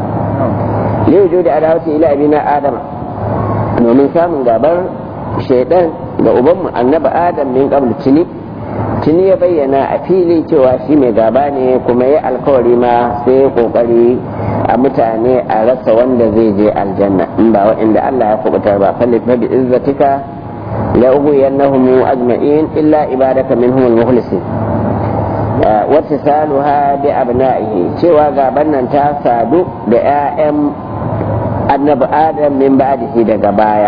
ne wujudi adawati ila abina adama domin samun gabar shaidan da ubanmu annabi adam min qabl tuni tuni ya bayyana a fili cewa shi mai gaba ne kuma ya alkawari ma sai ya kokari a mutane a rasa wanda zai je aljanna in ba waɗanda Allah ya kubutar ba falli bi izzatika la ughwiyannahum ajma'in illa ibadaka minhum al-mukhlasin wattisaluha bi abna'ihi cewa gaban nan ta sadu da 'ya'yan annabi adam min ba'dihi daga baya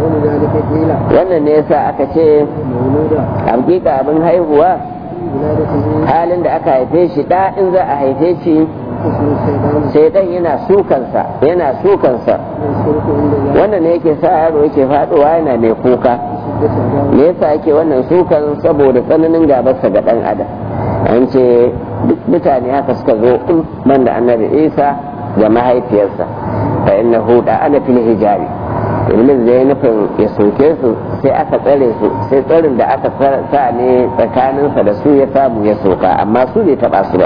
wannan ne yasa aka ce hakika abin haihuwa halin da aka haife shi da in za a haife shi shaidan yana sukansa yana sukansa wannan ne yake sa yaro yake faduwa yana mai kuka me yasa ake wannan sukan saboda tsananin gabarsa ga dan adam an ce duk mutane haka suka zo man da annabi isa da mahaifiyarsa fa innahu da ana fil hijabi iblis zai nufin ya soke su sai aka tsare su sai tsarin da aka sa ne tsakaninsa da su ya samu ya soka amma su bai taba su ba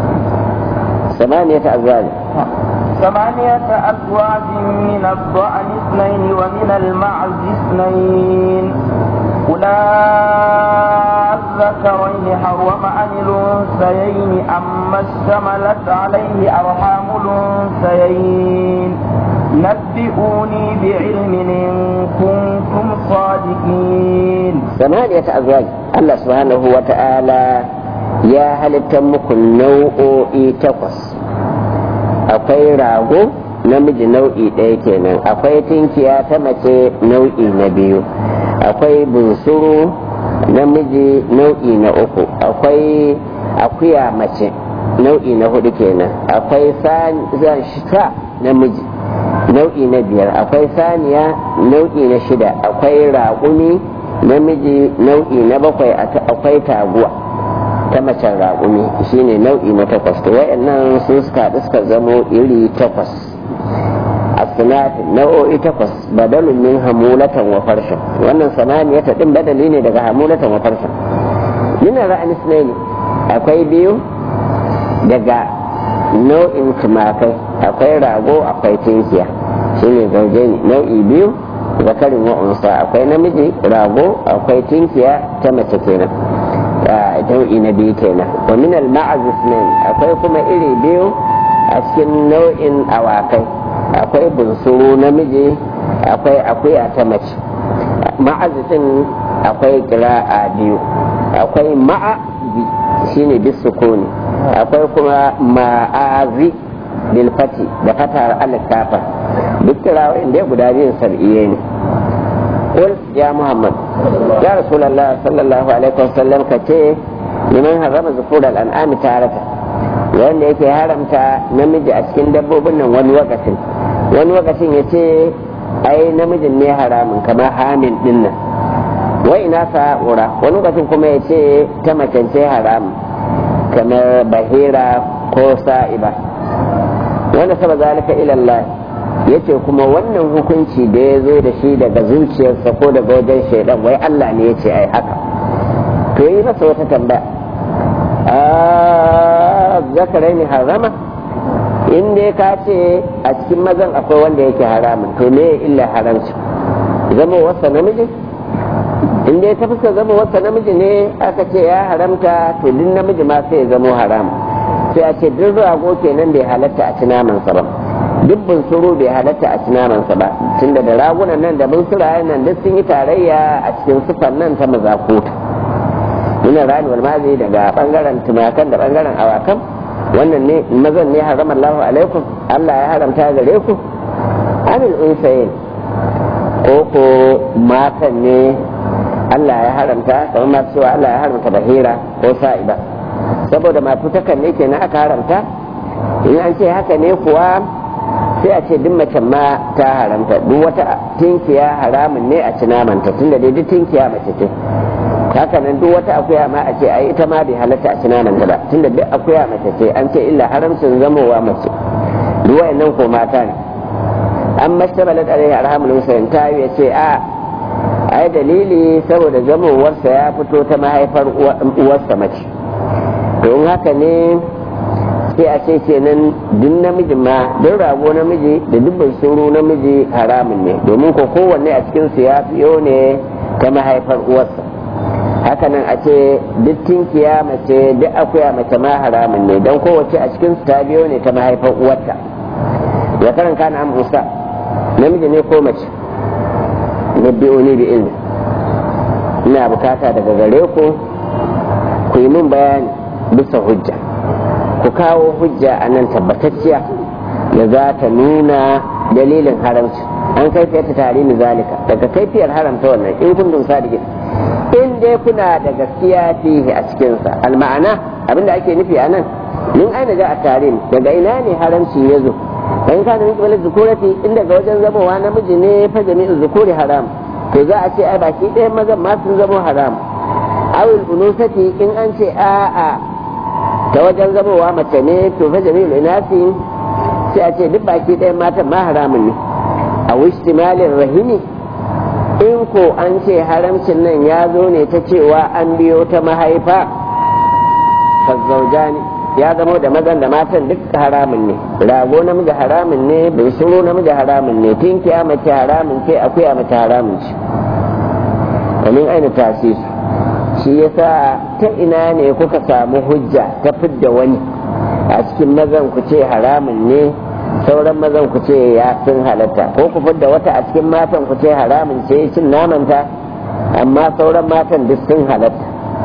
samaniyata azwaji ثمانية أزواج من الضأن اثنين ومن المعز اثنين قل الذكرين حرم عن الأنثيين أما اشتملت عليه أرحام الأنثيين نبئوني بعلم إن كنتم صادقين ثمانية أزواج الله سبحانه وتعالى يا هل تمك nau'o'i takwas akwai rago namiji nau'i ɗaya kenan akwai tinkiya ta mace nau'i na biyu akwai bunsuru namiji nau'i na uku akwai akuya mace nau'i na hudu kenan akwai sa namiji nau'i na biyar akwai saniya nau'i na shida akwai raƙumi namiji nau'i na bakwai akwai taguwa ta macen raƙumi shine nau'i na takwas to wayannan sun suka haɗu suka zamo iri takwas asinatin nau'o'i takwas badalun min hamulatan wa farshen wannan samaniyata din badali ne daga hamulatan wa farshen min ra'anis ne akwai biyu daga nau'in tumakai akwai rago akwai tinkiya shine zauje ne nau'i biyu zakarin wa unsa akwai namiji rago akwai tinkiya ta mace kenan nau'i na biyu kenan wa min al akwai kuma iri biyu a cikin nau'in awakai akwai bunsuru namiji akwai akuya ta mace ma'azifin akwai kira'a biyu akwai ma'azi shine bisukuni akwai kuma ma'azi bilfati da fatar alkafa duk kirawoyin da guda biyun sab'iye ne قل يا محمد يا رسول الله صلى الله عليه وسلم كتير لمن حرم ذكور الأنعام تارة wanda yake haramta namiji a cikin dabbobin nan wani wakacin wani wakacin ya ce ai namijin ne haramun kamar hamin din nan wai ina sa'ura wani wakacin kuma ya ce ta macance haramun kamar bahira ko sa'iba wanda saba zalika ilallah ya ce kuma wannan hukunci da ya zo da shi daga zuciyarsa ko daga wajen shaidan wai Allah ne ya ce ai haka to yi masa wata tambaya zakarai ne harama in dai ka ce a cikin mazan akwai wanda yake haramun to me illa haramci zama wasa namiji in dai ta fuska zama wasa namiji ne aka ce ya haramta to duk namiji ma sai ya zama haram sai a ce duk rago kenan bai halatta a ci namansa ba duk bunsuru bai halatta a ci namansa ba tunda da ragunan nan da bunsurayen nan duk sun yi tarayya a cikin sufan nan ta mazakuta nuna rani wal mazi daga bangaren tumakan da bangaren awakan wannan ne mazan ne haram Allah alaikum Allah ya haramta gare ku amil unsayin ko ko matan ne Allah ya haramta kamar masu cewa Allah ya haramta bahira ko sa'iba saboda matutakan ne kenan aka haramta in an ce haka ne kuwa sai a ce duk macen ma ta haramta duk wata tinkiya haramun ne a ci namanta tunda dai duk tinkiya mace ce haka nan duk wata akuya ma a ce ai ita ma bai halatta a ci namanta ba tunda duk akuya mace ce an ce illa haramcin zamowa mace duk wayannan ko mata ne an mashtabalat alaihi arhamul husayn ta ya ce a ai dalili saboda zamowarsa ya fito ta mahaifar uwarsa mace don haka ne sai a ce kenan duk namiji ma duk rago namiji da dubban suru namiji haramun ne domin ko kowanne a cikin su ya fiyo ne ta mahaifar uwarsa hakanan a ce duk tinkiya mace duk akuya mace ma haramun ne don kowace a cikin su ta biyo ne ta mahaifar uwarta ya karan kana am musa namiji ne ko mace na biyo ne bi ilmi ina bukata daga gare ku ku yi min bayani bisa hujja ku kawo hujja a nan tabbatacciya da za ta nuna dalilin haramci an kaifiyar ta tare ni zalika daga kaifiyar haramta wannan in kun dun sadiqin in dai kuna da gaskiya fihi a cikinsa alma'ana abinda ake nufi a nan min aina ja a tarim daga ina ne haramci ya zo in kana min kibalin zukurati in daga wajen zamowa namiji ne fa jami'in zukuri haram to za a ce ai baki ɗaya mazan ma sun zamo haram awil unusati in an ce a'a ta wajen zamowa mace ne to fa jami'ul inasi sai a ce duk baki ɗaya matan ma haramun ne a wishtimalin rahimi in ko an ce haramcin nan ya zo ne ta cewa an biyo ta mahaifa fazzauja ne ya zamo da mazan da matan duk haramun ne rago namiji haramun ne bunsuru namiji haramun ne tinkiya mace haramun ce akuya mace haramun ce kamin aina tasiri shi yasa ta ina ne kuka samu hujja ta fidda wani a cikin mazan ku ce haramun ne sauran mazan ku ce ya sun halatta ko ku fidda wata a cikin matan ku ce haramun ce cin namanta amma sauran matan duk sun halatta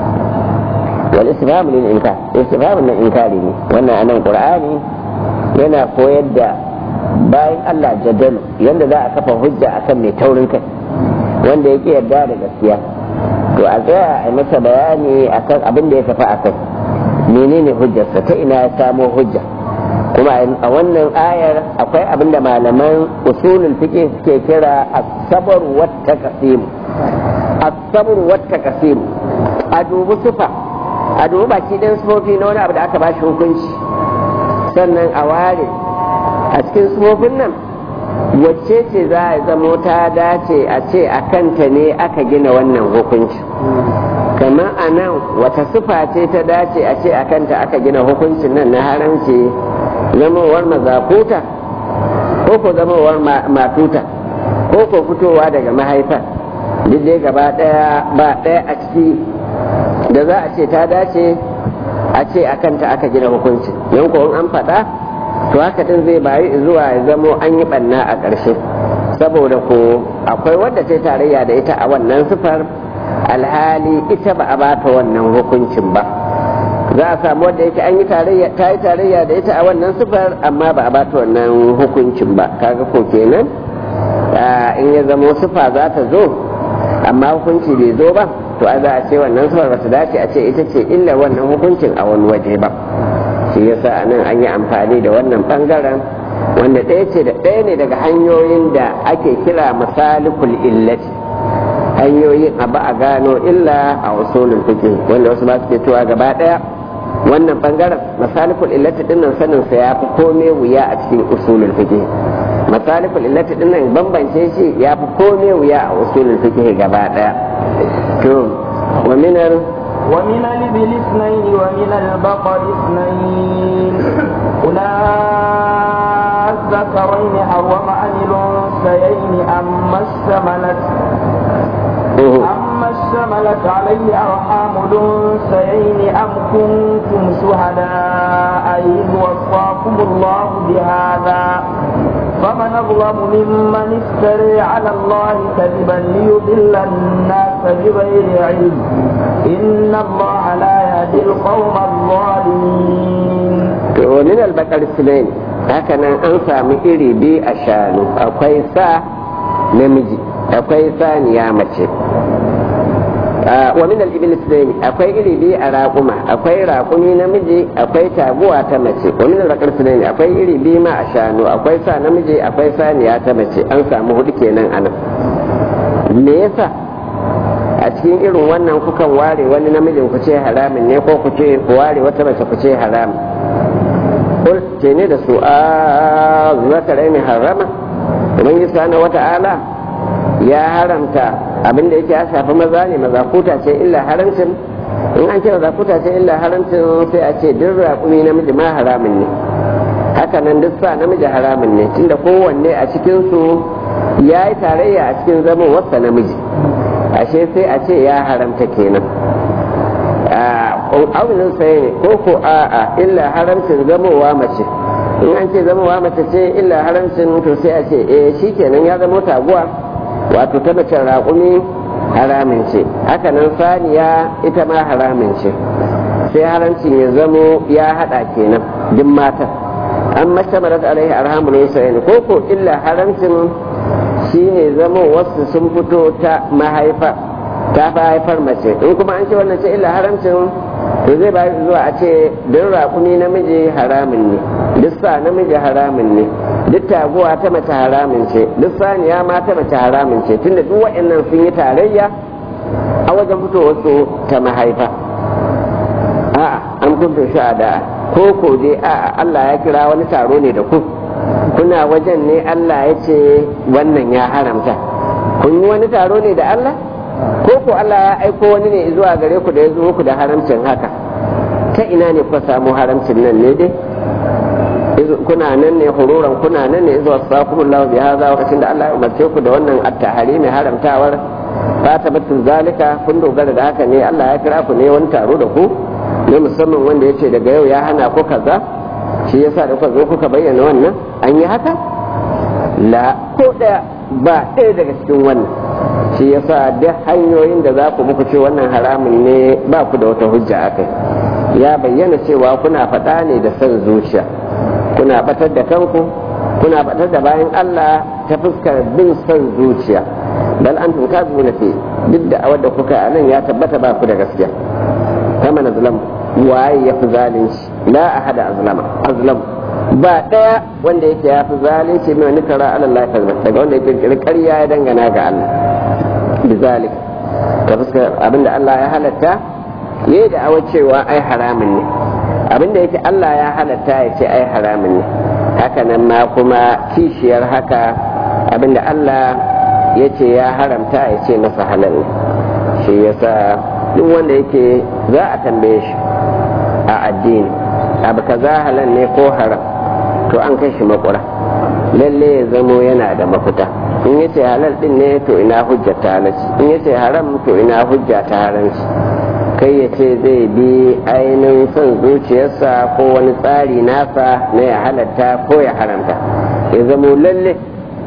wal istifham lil inkar istifham na inkari ne wannan anan qur'ani yana koyar da bayan Allah jadalu yanda za a kafa hujja akan mai taurin kai wanda yake yarda da gaskiya to a tsaya a masa bayani akan abin da ya tafi akai menene hujjarsa ta ina ya samo hujja kuma a wannan ayar akwai abin da malaman usulul fiqh suke kira as-sabr wa taqsim as-sabr wa taqsim a dubi sufa a dubi baki dan sufofi na wani abu da aka bashi hukunci sannan a ware a cikin sufofin nan wacce ce za a zamo ta dace a ce a kanta ne aka gina wannan hukunci kamar a nan wata sufa ce ta dace a ce a kanta aka gina hukuncin nan na haramci zamowar mazakuta ko ko zamowar matuta ko ko fitowa daga mahaifa duk dai gaba daya ba daya a ciki da za a ce ta dace a ce a kanta aka gina hukunci yan ko an faɗa to haka din zai bayi zuwa ya zamo an yi ɓanna a ƙarshe saboda ko akwai wadda ta tarayya da ita a wannan sifar alhali ita ba a bata wannan hukuncin ba za a samu wadda yake an yi tarayya ta yi tarayya da ita a wannan sifar amma ba a bata wannan hukuncin ba kaga ko kenan in ya zamo sifa za ta zo amma hukunci bai zo ba to a za a ce wannan sifar ba ta dace a ce ita ce illa wannan hukuncin a wani waje ba shi yasa a nan an yi amfani da wannan bangaren wanda ɗaya ce da ɗaya ne daga hanyoyin da ake kira masalikul illati hanyoyin abu a gano illa a usulul fiqh wanda wasu ba su ke cewa gaba ɗaya wannan bangaren masalikul illati dinnan sanin sa ya fi komai wuya a cikin usulul fiqh masalikul illati dinnan bambance shi ya fi komai wuya a usulul fiqh gaba ɗaya to wa minar ومن الإبل اثنين ومن البقر اثنين قل الذكرين حرم عن الأنثيين أما اشتملت أما اشتملت عليه أرحام الأنثيين أم كنتم شهداء إذ وصاكم الله بهذا فمن أظلم ممن افتري على الله كذبا ليضل الناس بغير علم إن الله لا يهدي القوم الظالمين ومن البقر السنين hakanan an sami iri biyu a shanu akwai sa namiji akwai saniya mace wa min al-ibil akwai iri biyu a raƙuma akwai raƙumi namiji akwai taguwa ta mace wa min al-baqar akwai iri biyu ma a shanu akwai sa namiji akwai saniya ta mace an samu hudu kenan anan me yasa a cikin irin wannan kukan ware wani namijin ku ce haramin ne ko ku ce ku ware wata mace ku ce haramin kul ce ne da su a zakarai ne harama ubangiji subhanahu wata'ala ya haramta abin da yake ya shafi maza ne mazakuta ce illa haramcin in an ce mazakuta ce illa haramcin sai a ce duk raƙumi namiji ma haramin ne haka nan duk sa namiji haramin ne tunda kowanne a cikinsu ya yi tarayya a cikin zaman wasa namiji ashe sai a ce ya haramta kenan aunin sai ne ko ko a'a illa haramcin zamowa mace in an ce zamowa mace ce illa haramcin to sai a ce eh shikenan ya zamo taguwa wato ta mace raƙumi haramin ce haka nan saniya ita ma haramin ce sai haramcin ya zamo ya haɗa kenan duk matan an mashtamarat alaihi arhamul wasaini ko ko illa haramcin shine zamo wasu sun fito ta mahaifa ta fi haifar mace in kuma an ce wannan ce illa haramcin to zai ba zuwa a ce duk raƙumi namiji haramin ne duk sa namiji haramin ne duk taguwa ta mace haramin ce duk saniya ma ta mace haramin ce tunda duk waɗannan sun yi tarayya a wajen fitowar su ta mahaifa a'a an kunta sha'ada ko ko dai a'a Allah ya kira wani taro ne da ku kuna wajen ne Allah ya ce wannan ya haramta kun yi wani taro ne da Allah ko ko Allah ya aiko wani ne zuwa gare ku da ya zo muku da haramcin haka ta ina ne kuka samu haramcin nan ne dai kuna nan ne hururan kuna nan ne zuwa sakumullahu bi hadha lokacin da Allah ya umarce ku da wannan at-tahari mai haramtawar fatabatun zalika kun dogara da haka ne Allah ya kira ku ne wani taro da ku ne musamman wanda ya ce daga yau ya hana ku kaza shi yasa da kuka zo kuka bayyana wannan an yi haka la ko ɗaya ba ɗaya daga cikin wannan shi yasa duk hanyoyin da za ku muku ce wannan haramun ne ba ku da wata hujja a kai ya bayyana cewa kuna faɗa ne da son zuciya kuna batar da kanku kuna batar da bayan Allah ta fuskar bin son zuciya bal antum kazibuna fi duk da awar da kuka a nan ya tabbata ba ku da gaskiya kama na zalam waye ya fi zalunci la ahada azlama azlam ba daya wanda yake ya fi zalunci mai wani kara ala Allah kazba daga wanda yake kirkiri ƙarya ya dangana ga Allah bizalik ta fuskar abinda Allah ya halatta ya da awar cewa ai haramun ne abinda yake Allah ya halatta ya ce ai haramun ne haka nan ma kuma kishiyar haka abinda Allah ya ce ya haramta ya ce masa halal ne shi yasa duk wanda yake za a tambaye shi a addini abu kaza halal ne ko haram to an kai shi makura lalle ya zamo yana da mafita in yace halal din ne to ina hujja ta halalci in yace haram to ina hujja ta haramci kai ya ce zai bi ainihin son zuciyarsa ko wani tsari nasa na ya halatta ko ya haramta ya zamo lalle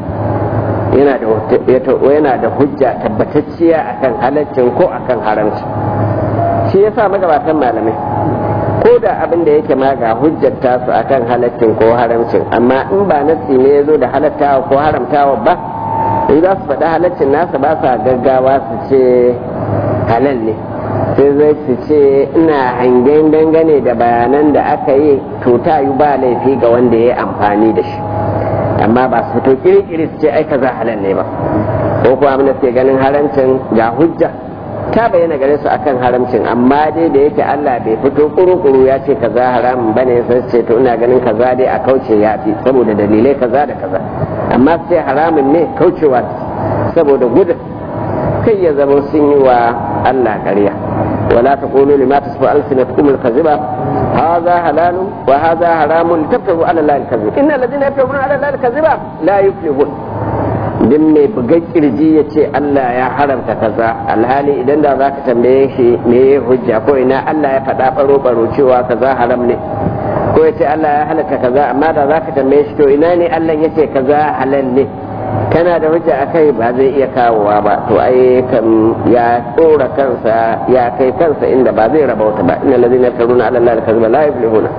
yana da hujja tabbatacciya akan halaccin ko akan haramci shi yasa magabatan malamai ko da abin da yake ma ga hujjar tasu akan halaccin ko haramcin amma in ba nasi ne ya zo da halattawa ko haramtawa ba in za su faɗi halaccin nasa ba sa gaggawa su ce halal ne sai zai su ce ina hangen dangane da bayanan da aka yi to ta yi ba laifi ga wanda ya yi amfani da shi amma ba su fito kirkiri su ce ai kaza halal ne ba ko kuma abin da suke ganin haramcin ga hujja ta bayyana gare su akan haramcin amma dai da yake Allah bai fito kuru-kuru ya ce kaza haramun bane sai ce to ina ganin kaza dai a kauce ya fi saboda dalilai kaza da kaza amma sai haramun ne kaucewa saboda gudun kai ya zama sun yi wa Allah ƙarya ولا تقولوا لما تصف ألسنتكم الكذبة هذا حلال وهذا حرام لتفتروا على الله الكذب إن الذين يفترون على الله الكذبة لا يفلحون din mai buga kirji ya ce Allah ya haramta kaza alhali idan da za ka tambaye shi me ya hujja ko ina Allah ya faɗa baro baro cewa kaza haram ne ko ya ce Allah ya halatta kaza amma da za ka tambaye shi to ina ne Allah ya ce kaza halal ne kana da hujja a kai ba zai iya kawowa ba to ai kan ya tsora kansa ya kai kansa inda ba zai rabauta ba inna allazina yaftaruna ala allahi al-kadhiba la yuflihuna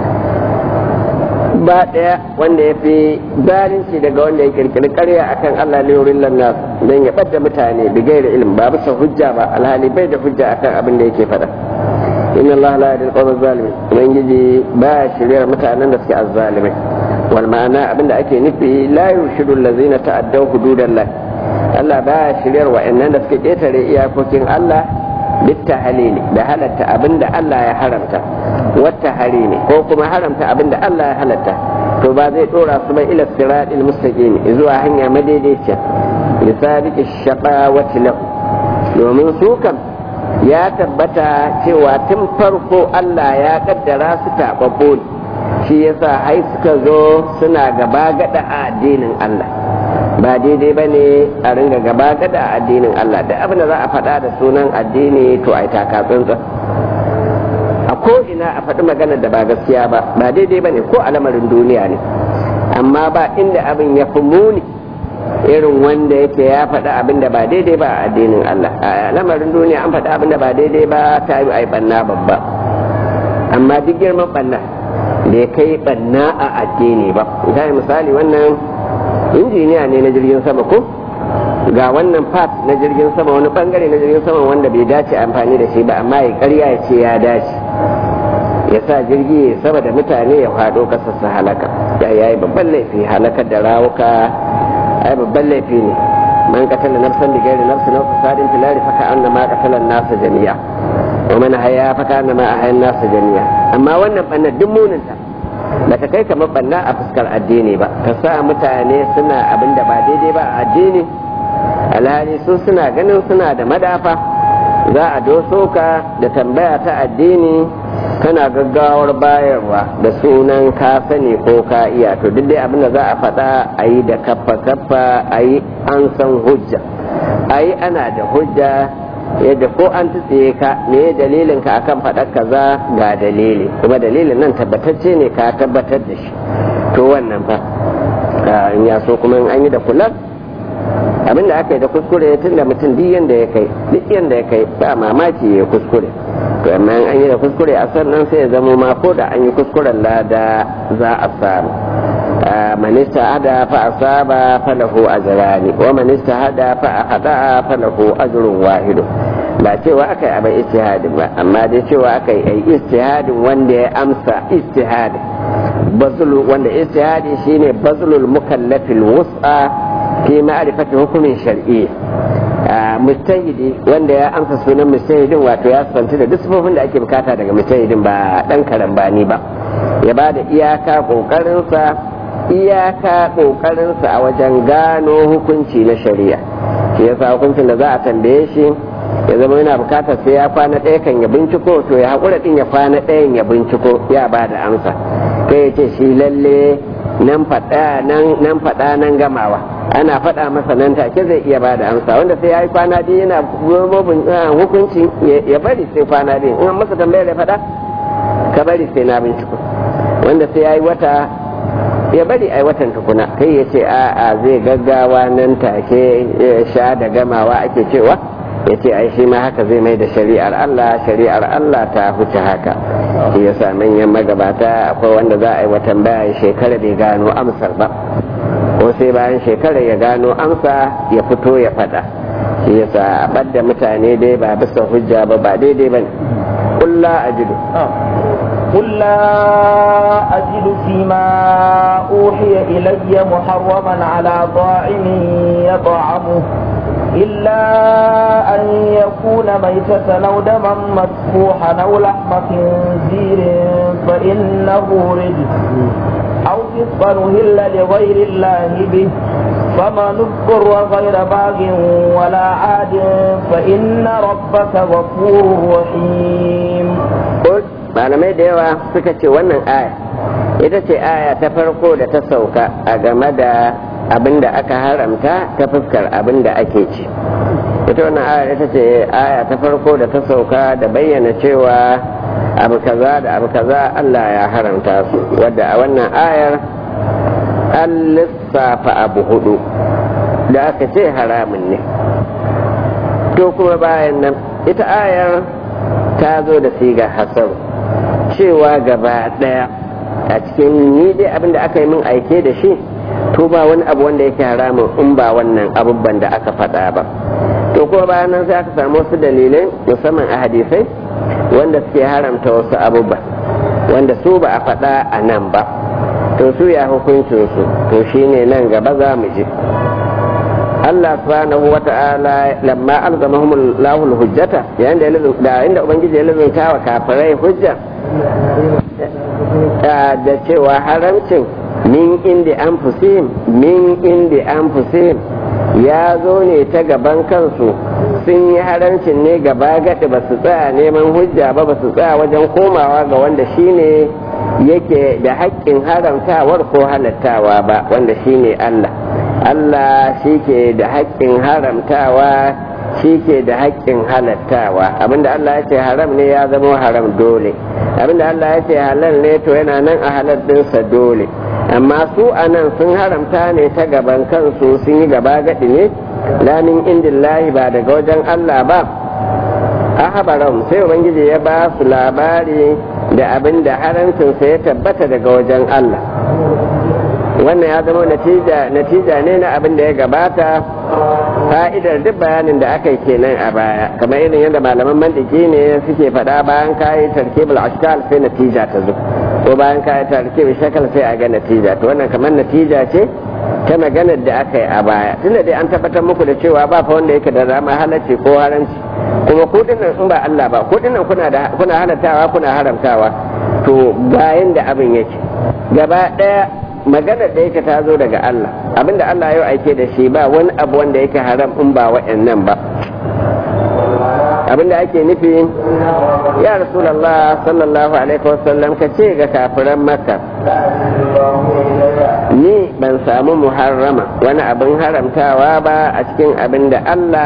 ba daya wanda ya fi zalunci daga wanda ya kirkiri karya akan Allah ne wurin lannas don ya ɓadda mutane da gaira ilimi ba bisa hujja ba alhali bai da hujja akan abin da yake faɗa inna Allah la yadil qawma zalimin ubangiji ba shiryar mutanen da suke azzalimai wal ma'ana abin da ake nufi la yurshidu allazina ta'addaw hududallah Allah ba shiryar wa'annan da suke ketare iyakokin Allah bittahalili da halatta abin da Allah ya haramta wata hari ne ko kuma haramta abin da Allah ya halatta to ba zai dora su ba ila siratil mustaqim zuwa hanya madaidaiciya lisabiqi shaqawati lahu domin su kam ya tabbata cewa tun farko Allah ya kaddara su taɓaɓɓo shi yasa hai suka zo suna gaba gada a addinin Allah ba daidai ba ne a ringa gaba gada a addinin Allah da abin da za a faɗa da sunan addini to a yi taka tsantsan a ko ina a faɗi magana da ba gaskiya ba ba daidai ba ne ko a lamarin duniya ne amma ba inda abin ya fi muni irin wanda yake ya faɗi abin da ba daidai ba a addinin Allah a lamarin duniya an faɗi abin da ba daidai ba ta yi a banna babba amma duk girman banna da ya kai banna a addini ba misali wannan injiniya ne na jirgin sama ko ga wannan part na jirgin sama wani bangare na jirgin sama wanda bai dace amfani da shi ba amma ya karya ya ce ya dace ya sa jirgi ya sama da mutane ya faɗo ƙasar su halaka ya yi babban laifi halakar da rawuka ai babban laifi ne man qatala nafsan bi ghairi nafsin aw fasadin fil ardi fa ka'anna ma qatala an-nas jami'a wa man haya fa ka'anna ma ahya an-nas jami'a amma wannan bannan duk muninta ba ta kai kamar banna a fuskar addini ba ka sa mutane suna abin da ba daidai ba a addini alhali su suna ganin suna da madafa za a doso ka da tambaya ta addini kana gaggawar bayarwa da sunan ka sani ko ka iya to duk dai abin da za a faɗa a yi da kaffa kaffa a yi an san hujja a yi ana da hujja yadda ko an tsiye ka me dalilin ka akan faɗar kaza ga dalili kuma dalilin nan tabbatacce ne ka tabbatar da shi to wannan fa in ya so kuma in an yi da kula abin da aka yi da kuskure tun da mutum duk yanda ya kai duk yanda ya kai ba mamaki ya kuskure to amma in an yi da kuskure a sannan sai ya zamo ma ko da an yi kuskuren lada za a samu man istahada fa asaba falahu ajrani wa man istahada fa akhata falahu ajrun wahid ba cewa aka yi abin istihadin ba amma dai cewa aka yi istihadin wanda ya amsa istihadin bazulu wanda istihadi shine bazulul mukallafil wus'a fi ma'rifati hukumin shar'i mustahidi wanda ya amsa sunan mustahidin wato ya santi da duk sifofin da ake bukata daga mustahidin ba dan karambani ba ya ba da iyaka kokarinsa iyaka kokarinsa a wajen gano hukunci na shari'a shi yasa hukuncin da za a tambaye shi ya zama yana bukatar sai ya kwana ɗaya kan ya binciko to ya haƙura ɗin ya kwana ɗayan ya binciko ya ba da amsa kai ya ce shi lalle nan faɗa nan faɗa nan gamawa ana faɗa masa nan take zai iya ba da amsa wanda sai ya yi kwana biyu yana hukuncin ya bari sai kwana biyu in masa tambayar ya faɗa ka bari sai na binciko wanda sai ya yi wata ya bari ai watan tukuna kai ya ce a'a zai gaggawa nan take sha da gamawa ake cewa ya ce ai shi ma haka zai mai da shari'ar Allah shari'ar Allah ta huce haka shi yasa manyan magabata akwai wanda za a yi watan baya shekara bai gano amsar ba ko sai bayan shekara ya gano amsa ya fito ya faɗa shi yasa a ɓadda mutane dai ba bisa hujja ba ba daidai ba ne kulla a jidu قل لا أجد فيما أوحي إلي محرما على طاعم يطعمه إلا أن يكون ميتة أو دما مسفوحا أو لحم خنزير فإنه رجس أو فسقا أهل لغير الله به فمن اضطر غير باغ ولا عاد فإن ربك غفور رحيم malamai da yawa suka ce wannan aya ita ce aya ta farko da ta sauka a game da abin da aka haramta ta fuskar abin da ake ci ita wannan aya ita ce aya ta farko da ta sauka da bayyana cewa abu kaza da abu kaza Allah ya haramta su wadda a wannan ayar an lissafa abu hudu da aka ce haramun ne to kuma bayan nan ita ayar ta zo da siga hasaru cewa gaba daya a cikin ni dai abin da aka yi min aike da shi to ba wani abu wanda yake haramun in ba wannan abubuwan da aka faɗa ba to kuma bayan nan sai aka samu wasu dalilai musamman a hadisai wanda suke haramta wasu abubuwan wanda su ba a faɗa a nan ba to su ya hukuncin su to shine nan gaba za mu je Allah subhanahu wa ta'ala lamma alzamahum Allahu hujjata yayin da da inda ubangiji ya lazunta wa kafirai hujja da cewa haramcin min indi anfusihim min indi anfusihim ya zo ne ta gaban kansu sun yi haramcin ne gaba gaɗi ba su tsaya neman hujja ba ba su tsaya wajen komawa ga wanda shine yake da haƙƙin haramtawar ko halattawa ba wanda shine Allah Allah shi ke da haƙƙin haramtawa shi ke da haƙƙin halattawa abinda Allah ya ce haram ne ya zama haram dole abinda Allah ya ce halal ne to yana nan a halal ɗinsa dole amma su a nan sun haramta ne ta gaban kansu sun yi gaba gaɗi ne lamin indillahi ba daga wajen Allah ba ahabaram sai ubangiji ya ba su labari da abin da haramcinsa ya tabbata daga wajen Allah wannan ya zama natija ne na abin da ya gabata fa'idar duk bayanin da aka yi kenan a baya kamar irin yadda malaman mandiki ne suke faɗa bayan kayi tarkibul ashkal sai natija ta zo ko bayan kayi tarkibul shakal sai a ga natija to wannan kamar natija ce ta maganar da aka yi a baya tunda dai an tabbatar muku da cewa ba fa wanda yake da rama halacci ko haramci kuma ko dinnan in ba Allah ba ko dinnan kuna da kuna halattawa kuna haramtawa to bayan da abin yake gaba daya maganar da yake ta zo daga Allah abinda Allah ya aike da shi ba wani abu wanda yake haram in ba wa'annan ba abinda ake nufi ya rasulallah sallallahu alaihi wasallam ka ce ga kafiran makka ni ban samu muharrama wani abin haramtawa ba a cikin abin da Allah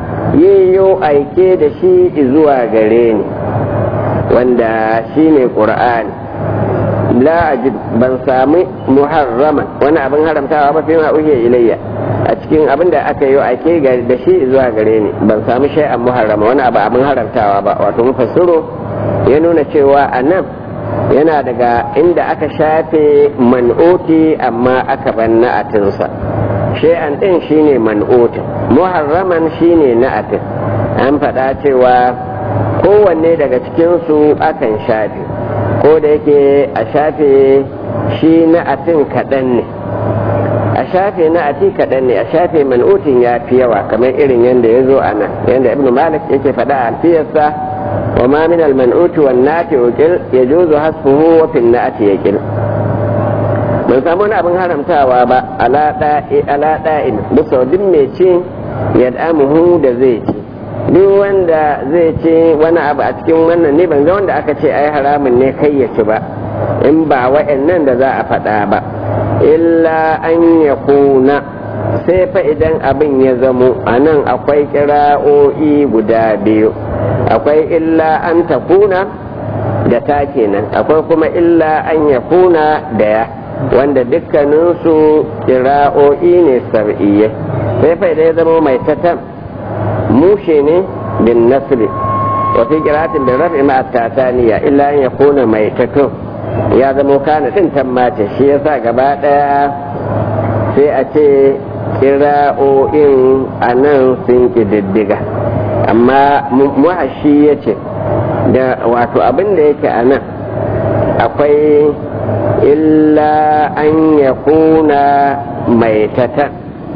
yiyo aike da shi zuwa gare ni wanda shi ne ƙur'ani la ajid ban sami muharrama wani abin haramtawa ba fi ma uhiya ilayya a cikin abin da aka yi ake da shi zuwa gare ni ban sami shay'an muharrama wani abu abin haramtawa ba wato mufassiro ya nuna cewa a nan yana daga inda aka shafe man'oti amma aka ban na'atinsa shay'an din shine man'otin muharraman shine na'atin an faɗa cewa kowanne daga cikinsu akan shafe ko da yake a shafe shi na'atin kaɗan ne a shafe na'ati kaɗan ne a shafe man'utin ya fi yawa kamar irin yadda ya zo a nan yadda ibn malik yake faɗa a alfiyarsa wa ma min al-man'uti wan nati uqil yajuzu hasfuhu wa fi na'ati yaqil ban samu wani abin haramtawa ba ala da'i ala da'in bisa duk mai cin yad'amuhu da zai ci duk wanda zai ce wani abu a cikin wannan ne ban ga wanda aka ce ai haramun ne kai ya ci ba in ba wa'annan da za a faɗa ba illa an ya kuna sai fa idan abin ya zamo a nan akwai kira'o'i guda biyu akwai illa an ta kuna da ta kenan akwai kuma illa an ya kuna da ya wanda dukkaninsu kira'o'i ne sar'iyye sai fa idan ya zamo mai tatan mushe ne bin nasri wa fi qira'atin bil raf'i ma tataniya illa an yakuna maitatu ya zamo kana din tammace shi yasa gaba daya sai a ce kira'o'in anan sun kididdiga amma muhashi ya ce da wato abin da yake a nan akwai illa an yakuna maitatan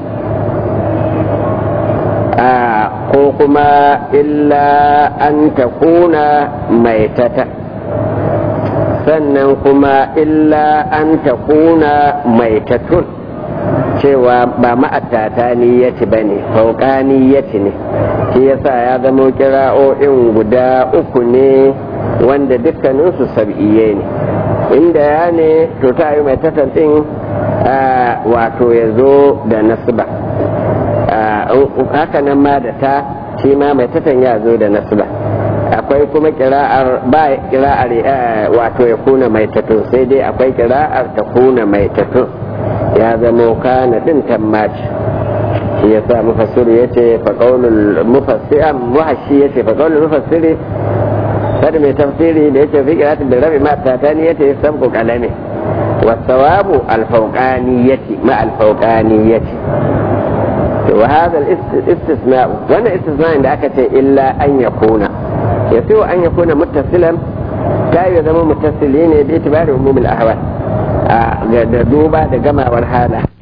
ko kuma illa an ta kuna maitata sannan kuma illa an ta kuna maitatun cewa ba ma'atata ni ya ci ba ne fauƙani ya ci ne shi yasa ya zamo kira'o'in guda uku ne wanda dukkaninsu sab'iye ne inda ya ne to ta yi maitatan ɗin wato ya zo da nasba haka nan ma da ta shi ma mai tatan ya zo da nasba akwai kuma kira'ar ba kira'ar wato ya kuna mai tatun sai dai akwai kira'ar ta kuna mai tatun ya zama kana din tammaci shi ya sa mufassir ya ce faƙaunin mufassir muhashi ya ce faƙaunin mufassiri sada mai tafsiri da ya ce fi kiratin da rabi ma tatani ya ce sabku kalame wasawabu alfauƙaniyati ma alfauƙaniyati وهذا الاستثناء وانا استثناء عند أكت إلا أن يكون يسوى أن يكون متصلا لا يزم متصلين باعتبار عموم الأهوال دوبا دقما والحالة